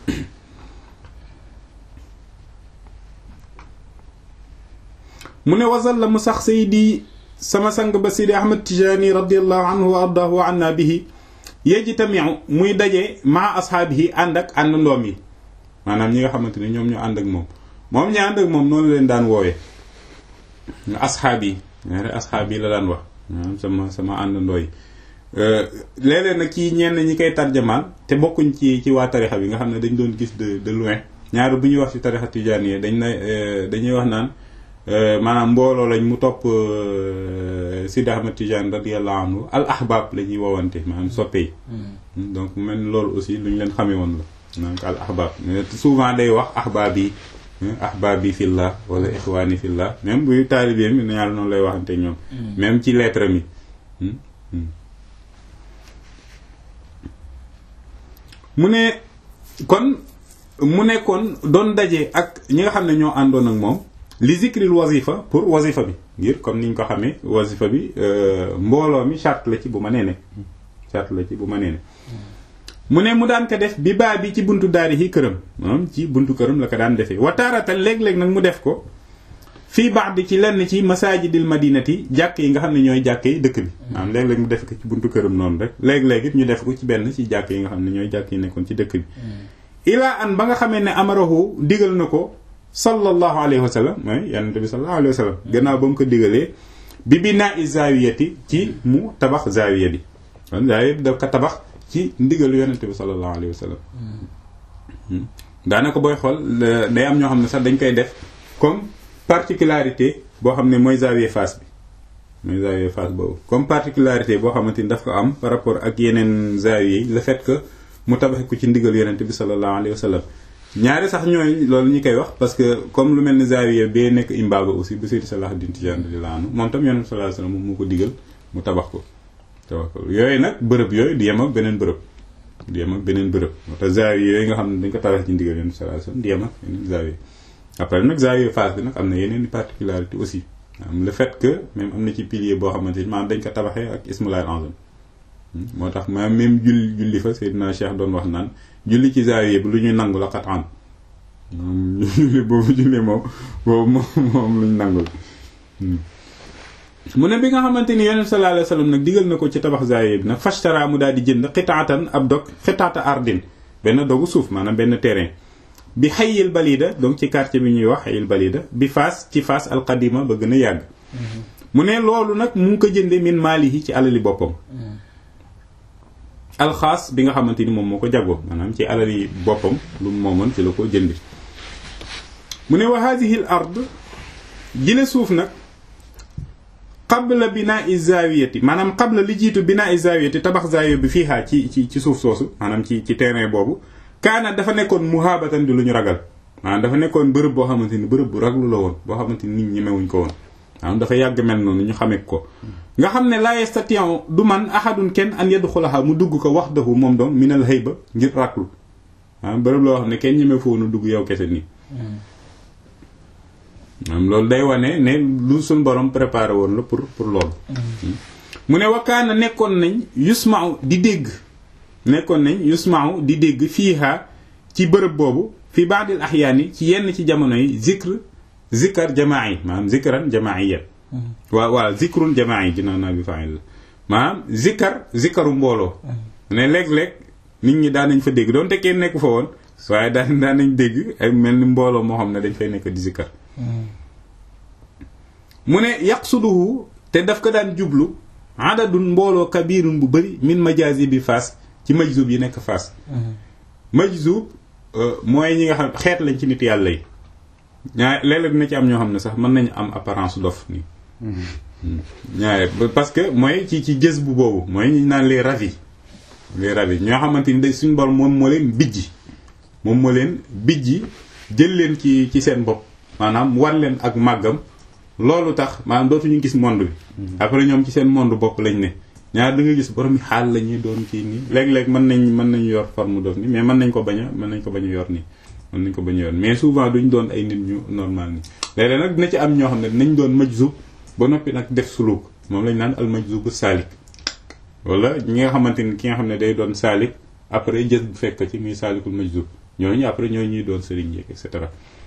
[SPEAKER 1] mu ne wasal la mu sax saydi sama sang ba sidi ahmad tijaani radiallahu anhu wa ardahu wa anna bihi yejtamiu muy daje maa ashaabihi ànd ak ànd ndoom yi maanaam ñi nga xamante ne ñoom ñu ànd ak moom moom ñi ànd ak moom noonu leen daan woowee asxaab yi ñaari asxaab yi la daan wax maanaam sama sama àndandoo yi léeg-léeg nag ci ñenn ñi koy tarjamaal te bokkuñ ci ci waa tarixa bi nga xam ne dañ doon gis de de loin ñaari bu ñuy wax ci tarixa tijaaniyya dañ na dañuy wax naan maanaam mbooloo lañ mu topp Sidi Ahmad Tijaan radiyallahu anhu al ahbab la ñuy woowante maanaam soppe yi donc mel loolu aussi lu ñu leen xamee woon la donc al ahbab souvent day wax ahbab yi ahbab yi fillah wala ixwaani fillah même buy taalibeem mi yàlla noonu lay waxante ñoom même ci lettre mi mu ne kon mu nekkoon doon daje ak ñi nga xam ne ñoo àndoon ak moom li zikril wazifa pour wazifa bi ngir comme niñ ko xamee wazifa bi mbooloo mi charte la ci bu ma nee ne charte la ci bu ma nee ne mu ne mu daan ko def bi baa bi ci buntu daari yi këram moom ci buntu këram la ko daan defee wataarata léeg-léeg nag mu def ko fii baax di ci lenn ci masajidil madinati jàkk yi nga xam ne ñooy jàkk yi dëkk bi maanaam léeg-léeg mu def ko ci buntu këram noonu rek léeg-léeg it ñu def ko ci benn ci jàkk yi nga xam ne ñooy jàkk yi nekkoon ci dëkk bi ilaa an ba nga xamee ne amarahu digal na ko sallallahu alayhi wa sallam mooy yonente bi sallallahu alayhi wa sallam gannaaw ba mu ko digalee bi binaa i zawiyati ci mu tabax zawiya bi kon zawiya bi daf ko tabax ci ndigalu yonente bi sallallahu alayhi wa sallam daanaka booy xool day am ñoo xam ne sax dañ koy def comme particularité boo xam ne mooy zawiya Fass bi mooy zawiya Fass boobu comme particularité boo xamante ni daf ko am par rapport ak yeneen zawiya yi le fait que mu tabaxe ko ci ndigal yonente bi sallallahu alayhi wa sallam ñaari sax ñooy loolu ñu koy wax parce que comme lu mel ni zawiya bee nekk Imbago aussi bu Seydi Salahuddin Tijaan radiyallahu anhu moom tam yonente sallallahu alayhi wa sallam moom moo ko digal mu tabax ko tabax ko yooyu nag bërëb yooyu di yem ak beneen bërëb di yem ak beneen bërëb moo tax zawiya yooyu nga xam ne dañ ko tabax ci ndigal yonente sallallahu alayhi wa sallam di yem ak yeneen zawiya après nag zawiya Fass bi nag am na yeneen particularité aussi am le fait que même am na ci pilier boo xamante ni maanaam dañ ko tabaxee ak ismulaay azam moo tax ma même julli julli fa Seydina Cheikh doon wax naan julli ci zawiya bi lu ñu nangu la xat an moom julli boobu julli moom boobu moom moom lu ñu nangul mu ne bi nga xamante ni yonent sallallahu alayhi wasallam nag digal na ko ci tabax zawiya bi nag fashtara mu daal di jënd xitaatan ab dog xitaata ardin benn dogu suuf maanaam benn terrain bi xayil balida donc ci quartier bi ñuy wax xayil balida bi Fass ci Fass alqadima ba gën a yàgg mu ne loolu nag mu ngi ko jënde min maalihi ci alali boppam alxaas bi nga xamante ni moom moo ko jagoo maanaam ci alali boppam lu mu moomoon ci la ko jëndi mu ne wa hadihi l ard jile suuf nag qabla binaa zawiyati maanaam qabla li jiitu binaa zawiyati tabax zawiya bi fii xaa ci ci ci suuf soosu maanaam ci ci terrain boobu kaana dafa nekkoon muhabatan di lu ñu ragal maanaam dafa nekkoon bërëb boo xamante ni bërëb bu raglu la woon boo xamante ni nit ñi ñemewuñ ko woon maanaam dafa yàgg mel noonu ñu xamee ko nga xam ne la yastati'u du man ahadun kenn an yadxulaha mu dugg ko wahdahu moom doom minal hayba ngir raglu maanaam bërëb loo xam ne kenn ñeme foofu nu dugg yow kese nii maanaam loolu day wane ne lu suñ borom préparé woon la pour pour loolu mu ne wakaana nekkoon nañ yusma'u di dégg nekkoon nañ yusma'u di dégg fiiha ci bërëb boobu fi ba'dil ahyaani ci yenn ci jamono yi zikr zikar jamaa'i maanaam zikran jamaa'iyan waaw waaw zikrun jamaa'i dinaa naa bi fa'il la maanaam zikar zikaru mbooloo ne léeg-léeg nit ñi daan nañ fa dégg doonte kenn nekku fa woon waaye daan daan nañ dégg ay mel ni mbooloo moo xam ne dañ fay nekk di zikar mu ne yaqsuduhu te daf ko daan jublu adadun mbooloo kabirun bu bëri min majazi bi Fass ci majzub yi nekk Fass majzub mooy ñi nga xam xeet lañ ci nit yàlla yi ñaar léeg-léeg dina ci am ñoo xam ne sax mën nañu am apparence dof nii ñaare parce que mooy ci ci gës bu boobu mooy ñu naan les ravis les ravis ñoo xamante ni day suñu borom moom moo leen bijji moom moo leen bijji jël leen ci ci seen bopp maanaam war leen ak màggam loolu tax maanaam dootuñu gis monde bi après ñoom ci seen monde bopp lañ ne ñaar da nga gis borom xaal la ñuy doon kii nii léeg-léeg mën nañ mën nañu yor forme dof nii mais mën nañ ko bañ a mën nañ ko bañ a yor nii mën nañ ko bañ a yor mais souvent duñ doon ay nit ñu normal nii léeg-léeg nag dina ci am ñoo xam ne dinañ doon majzub ba noppi nag def suluk moom lañ naan al majzub saalik wala ñi nga xamante ni ki nga xam ne day doon saalik après jës bu fekk ci muy saalikul majzub ñooñu après ñooñu ñuy doon sëriñ yeeg et cetera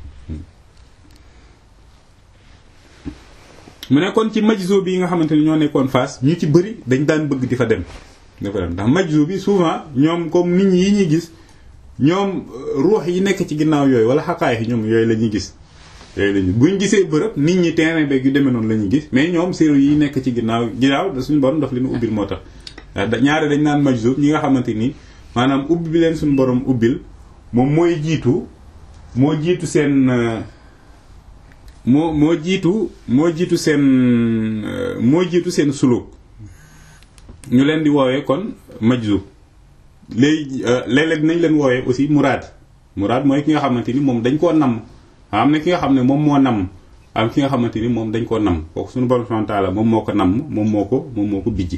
[SPEAKER 1] mu ne kon ci majzo bi yi nga xamante ni ñoo nekkoon Fass ñu ci bëri dañ daan bëgg di fa dem dafa dem ndax majzo bi souvent ñoom comme nit ñi yi ñuy gis ñoom ruux yi nekk ci ginnaaw yooyu wala xaqaay yi ñoom yooyu la ñuy gis yooyu la ñuy buñ gisee bërëb nit ñi terrain beeg yu demee noonu la ñuy gis mais ñoom séeru yi nekk ci ginnaaw ginnaaw da suñu borom daf leen ubbil moo tax ñaare dañ naan majzo ñi nga xamante ni maanaam ubbi bi leen suñu borom ubbil moom mooy jiitu moo jiitu seen moo moo jiitu moo jiitu seen moo jiitu seen suluk ñu leen di woowee kon majzub léegi léeg-léeg dinañ leen woowee aussi muraad muraad mooy ki nga xamante ni moom dañ koo namm am na ki nga xam ne moom moo namm am ki nga xamante ni moom dañ koo namm kooku suñu borom subhanahu wa ta'ala moom moo ko namm moom moo ko moom moo ko bijji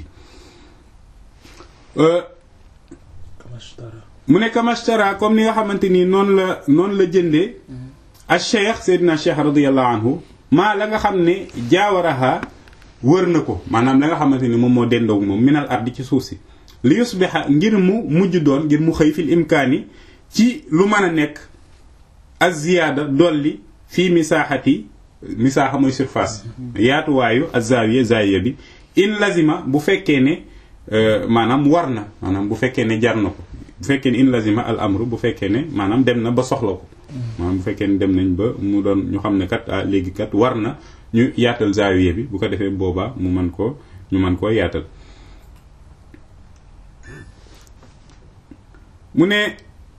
[SPEAKER 1] mu ne kamashtara comme ni nga xamante ni noonu la noonu la jëndee al cheikh seydina cheikh radiallahu anhu maa la nga xam ne jaawaraha wër na ko maanaam la nga xamante ni moom moo dendoog moom minal ardi ci suuf si li yusbiha ngir mu mujj doon ngir mu xëy fil imkaani ci lu mën a nekk az ziyaada dolli fii misaaxati misaaxa mooy surface yaatuwaayu az zaawiya zaawiya bi in lazima bu fekkee ne maanaam war na maanaam bu fekkee ne jar na ko bu fekkee ne in lazima al amru bu fekkee ne maanaam dem na ba soxla ko maanaam bu fekkee ne dem nañ ba mu doon ñu xam ne kat ah léegi kat war na ñu yaatal zaawiya bi bu ko defee boobaa mu mën koo ñu mën koo yaatal mu ne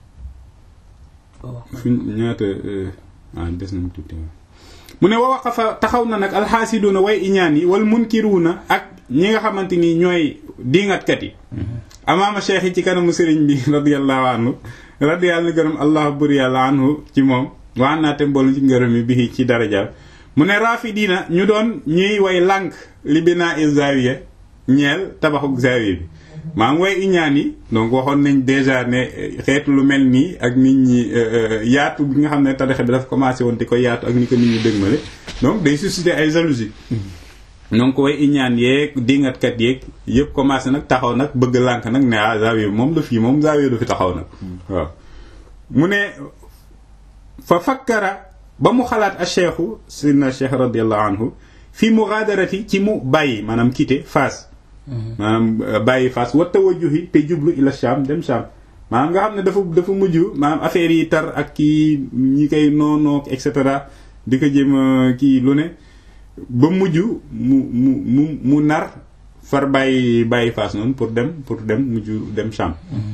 [SPEAKER 1] fi ñaata ah des na mu tuuti mu ne wa waqafa taxaw na nag alxaasiduuna way iñaan yi wal munkiruuna ak ñi nga xamante ni ñooy diingatkat yi amaama cheikh yi ci kanamu sëriñ bi radiyallahu anhu radiyallahu gërëm allah bur yàlla anhu ci moom waa naate mboolu ci ngërëm yi bi ci daraja mu ne raafidiina ñu doon ñuy way lànk li binaa il zawiya ñeel tabaxuk zawiya bi maa ngi way iñaan yi donc waxoon nañ déjà ne xeetu lu mel nii ak nit ñi yaatu bi nga xam ne tarixa bi dafa commencé woon di ko yaatu ak ni ko nit ñi dëgmale donc day susciter ay jalousie donc way iñaan yeeg dingatkat yeeg yëpp commencé nag taxaw nag bëgg lànk nag ne ah zawiya moom du fii moom zawiya du fi taxaw nag waaw mu ne fa fakkara ba mu xalaat a cheikhu sidna cheikh radiallahu anhu fi mughadarati ci mu bàyyi maanaam quitté Fass maanaam bàyyi Fass wa tawajjuhi te jublu ila Sham dem Sham maanaam nga xam ne dafa dafa mujj maanaam affaire yi tar ak kii ñi koy noonook et cetera di ko jëm kii lu ne ba mujj mu mu mu mu nar far bàyyi bàyyi Fass noonu pour dem pour dem mujj dem Sham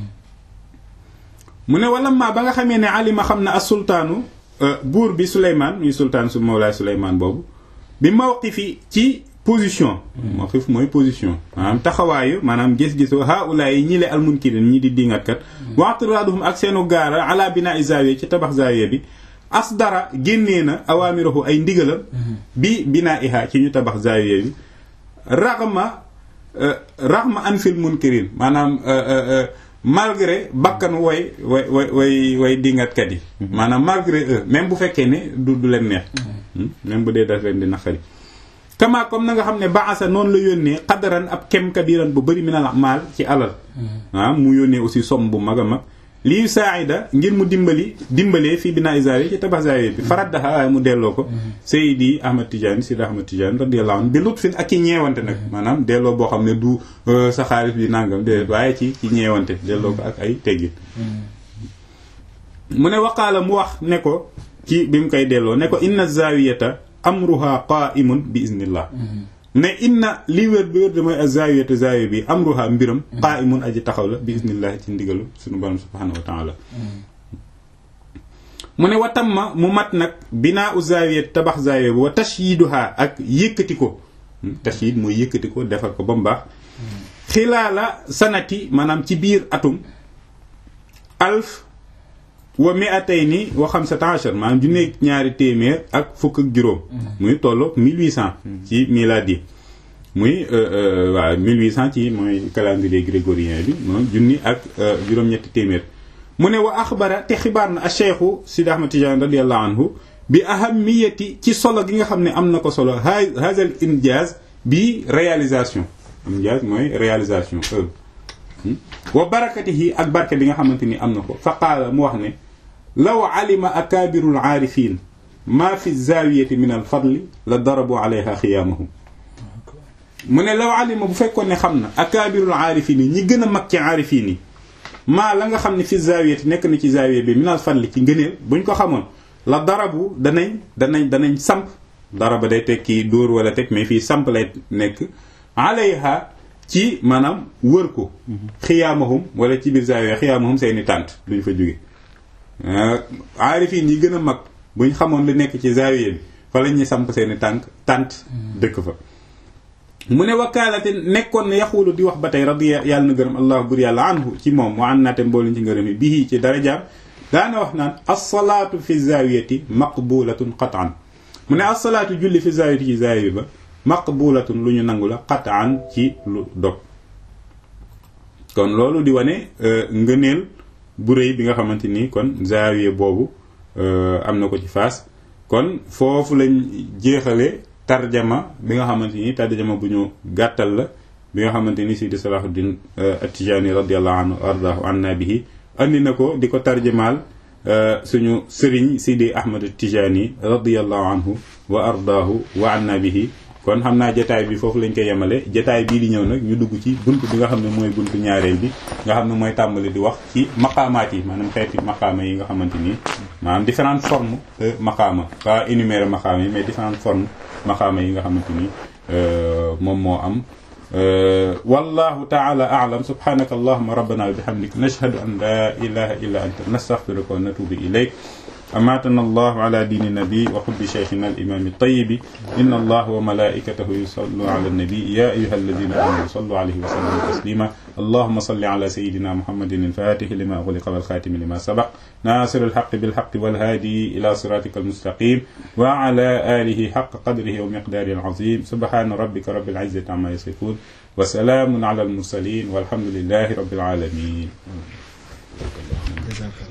[SPEAKER 1] mu ne wala ma ba nga xamee ne alima xam na as sultaanu buur bi Souleymane muy sultaan su Mawlaay Souleymane boobu bi mawqifi ci position mawqif mooy position maanaam taxawaayu maanaam gis-gisu haula yi ñi le almunkirin ñi di dingatkat waxtiraduhum ak seenu gaara ala bina zawiya ci tabax zawiya bi asdara génnee na awaamirahu ay ndigalam bi bina iha ci ñu tabax zawiya bi raxma raxma an fil munkirin maanaam malgré bakkan way way way way way dingatkat yi maanaam malgré eux même bu fekkee ne du du leen neex même bu dee daf leen di naqari kama comme na nga xam ne baasa noonu la yónnee xadaran ab kem kabiran bu bëri minal maal ci alal ah mu yónnee aussi somme bu mag a mag lii saida ngir mu dimbali dimbalee fii binaa isaari ci tabax zawiya bi faraddaha waaye mu delloo ko Seydi Ahmad Tidiane Seydi Ahmad Tidiane radiyallahu anhu bi lutfin ak ci ñeewante nag maanaam delloo boo xam ne du sa xaalis bi nangam déedéet waaye ci ci ñeewante delloo ko ak ay teggin mu ne waqaala mu wax ne ko ci bi mu koy delloo ne ko inna zawiyata amruha qa'imun bi iznillah ne inna li wér bi wér de mooy azawiyatu zawiya bi amruha mbiram qa'imun aji taxaw la bi iznillah ci ndigalu suñu borom subhanahu wa ta'ala mu ne watam ma mu mat nag binaa u zawiyat tabax zawiya bi wa tashyiduha ak yëkkati ko tashyid mooy yëkkati ko defar ko ba mu baax xilaala sanati maanaam ci biir atum alf wa mi'atayni wa xamsata ashar maanaam junne ñaari téeméer ak fukk ak juróom muy tolloog 1800 ci miladi muy waaw 1800 ci mooy calendrier grégorien bi moom junni ak juróom-ñetti téeméer mu ne wa axbara te xibaar na a cheikhu Sidi Ahmad Tidiane radiallahu anhu bi ahamiyati ci solo gi nga xam ne am na ko solo hazal injaz bi réalisation injaz mooy réalisation œuvre wa barakatihi ak barke bi nga xamante ni am na ko fa qaala mu wax ne law alima akaabiru alaarifin maa fi zaawiyati min alfadli la darabu alayha xiyaamahum mu ne law alima bu fekkoon ne xam na akaabirul aarifin yi ñi gën a mag ci aarifin yi maa la nga xam ne fi zaawiyati nekk na ci zaawiya bi min alfadli ci ngëneel buñ ko xamoon la darabu danañ danañ danañ samp daraba day tekki dóor wala teg mais fii samp lay nekk alayha ci maanaam wër ko xiyaamahum wala ci biir zaawiya xiyaamahum seeni tànt duñ fa jóge aarifin yi gën a mag buñ xamoon lu nekk ci zaawiya bi fa la ñuy samp seeni tànk tànt dëkk fa mu ne wakaalate nekkoon na yaxulu di wax ba tey radiya yàlla na gërëm allah bur yàlla anhu ci moom wa an naate mbooluñ ci ngërëm yi bii ci darajaam daana wax naan alsalaatu fi zaawiyati maqbulatun qataan mu ne alsalaatu julli fi zaawiyati ci zaawiya ba maqbulatun lu ñu nangu la qataan ci lu dog kon loolu di wane ngëneel bu rëy bi nga xamante ni kon zaawiya boobu am na ko ci faas kon foofu lañ jeexale tarjama bi nga xamante ni tarjama bu ñu gàttal la bi nga xamante ni Sidi Salahuddin At-Tijani radiyallahu anhu ardaahu anna bihi andi na ko di ko tarjamaal suñu sëriñ Sidi Ahmad At-Tijani radiyallahu anhu wa ardaahu wa anna bihi kon xam naa jataay bi foofu lañ koy yemale jataay bii di ñëw nag ñu dugg ci bunt bi nga xam ne mooy buntu ñaareel bi nga xam ne mooy tàmbali di wax ci maqaamaat yi maanaam xeeti maqaama yi nga xamante ni maanaam différentes formes de maqaama pas énumérer maqaama yi mais différentes formes maqaama yi nga xamante ni moom moo am wallahu taala a'lam subhanaka allahumma rabbana wa bihamdik nashhadu an la ilaha illa anta nastaghfiruka wa natubu ilayk أماتنا الله على دين النبي وحب شيخنا الإمام الطيب إن الله وملائكته يصلوا على النبي يا أيها الذين آمنوا صلوا عليه وسلموا تسليما اللهم صل على سيدنا محمد الفاتح لما أغلق والخاتم لما سبق ناصر الحق بالحق والهادي إلى صراطك المستقيم وعلى آله حق قدره ومقداره العظيم سبحان ربك رب العزة عما يصفون وسلام على المرسلين والحمد لله رب العالمين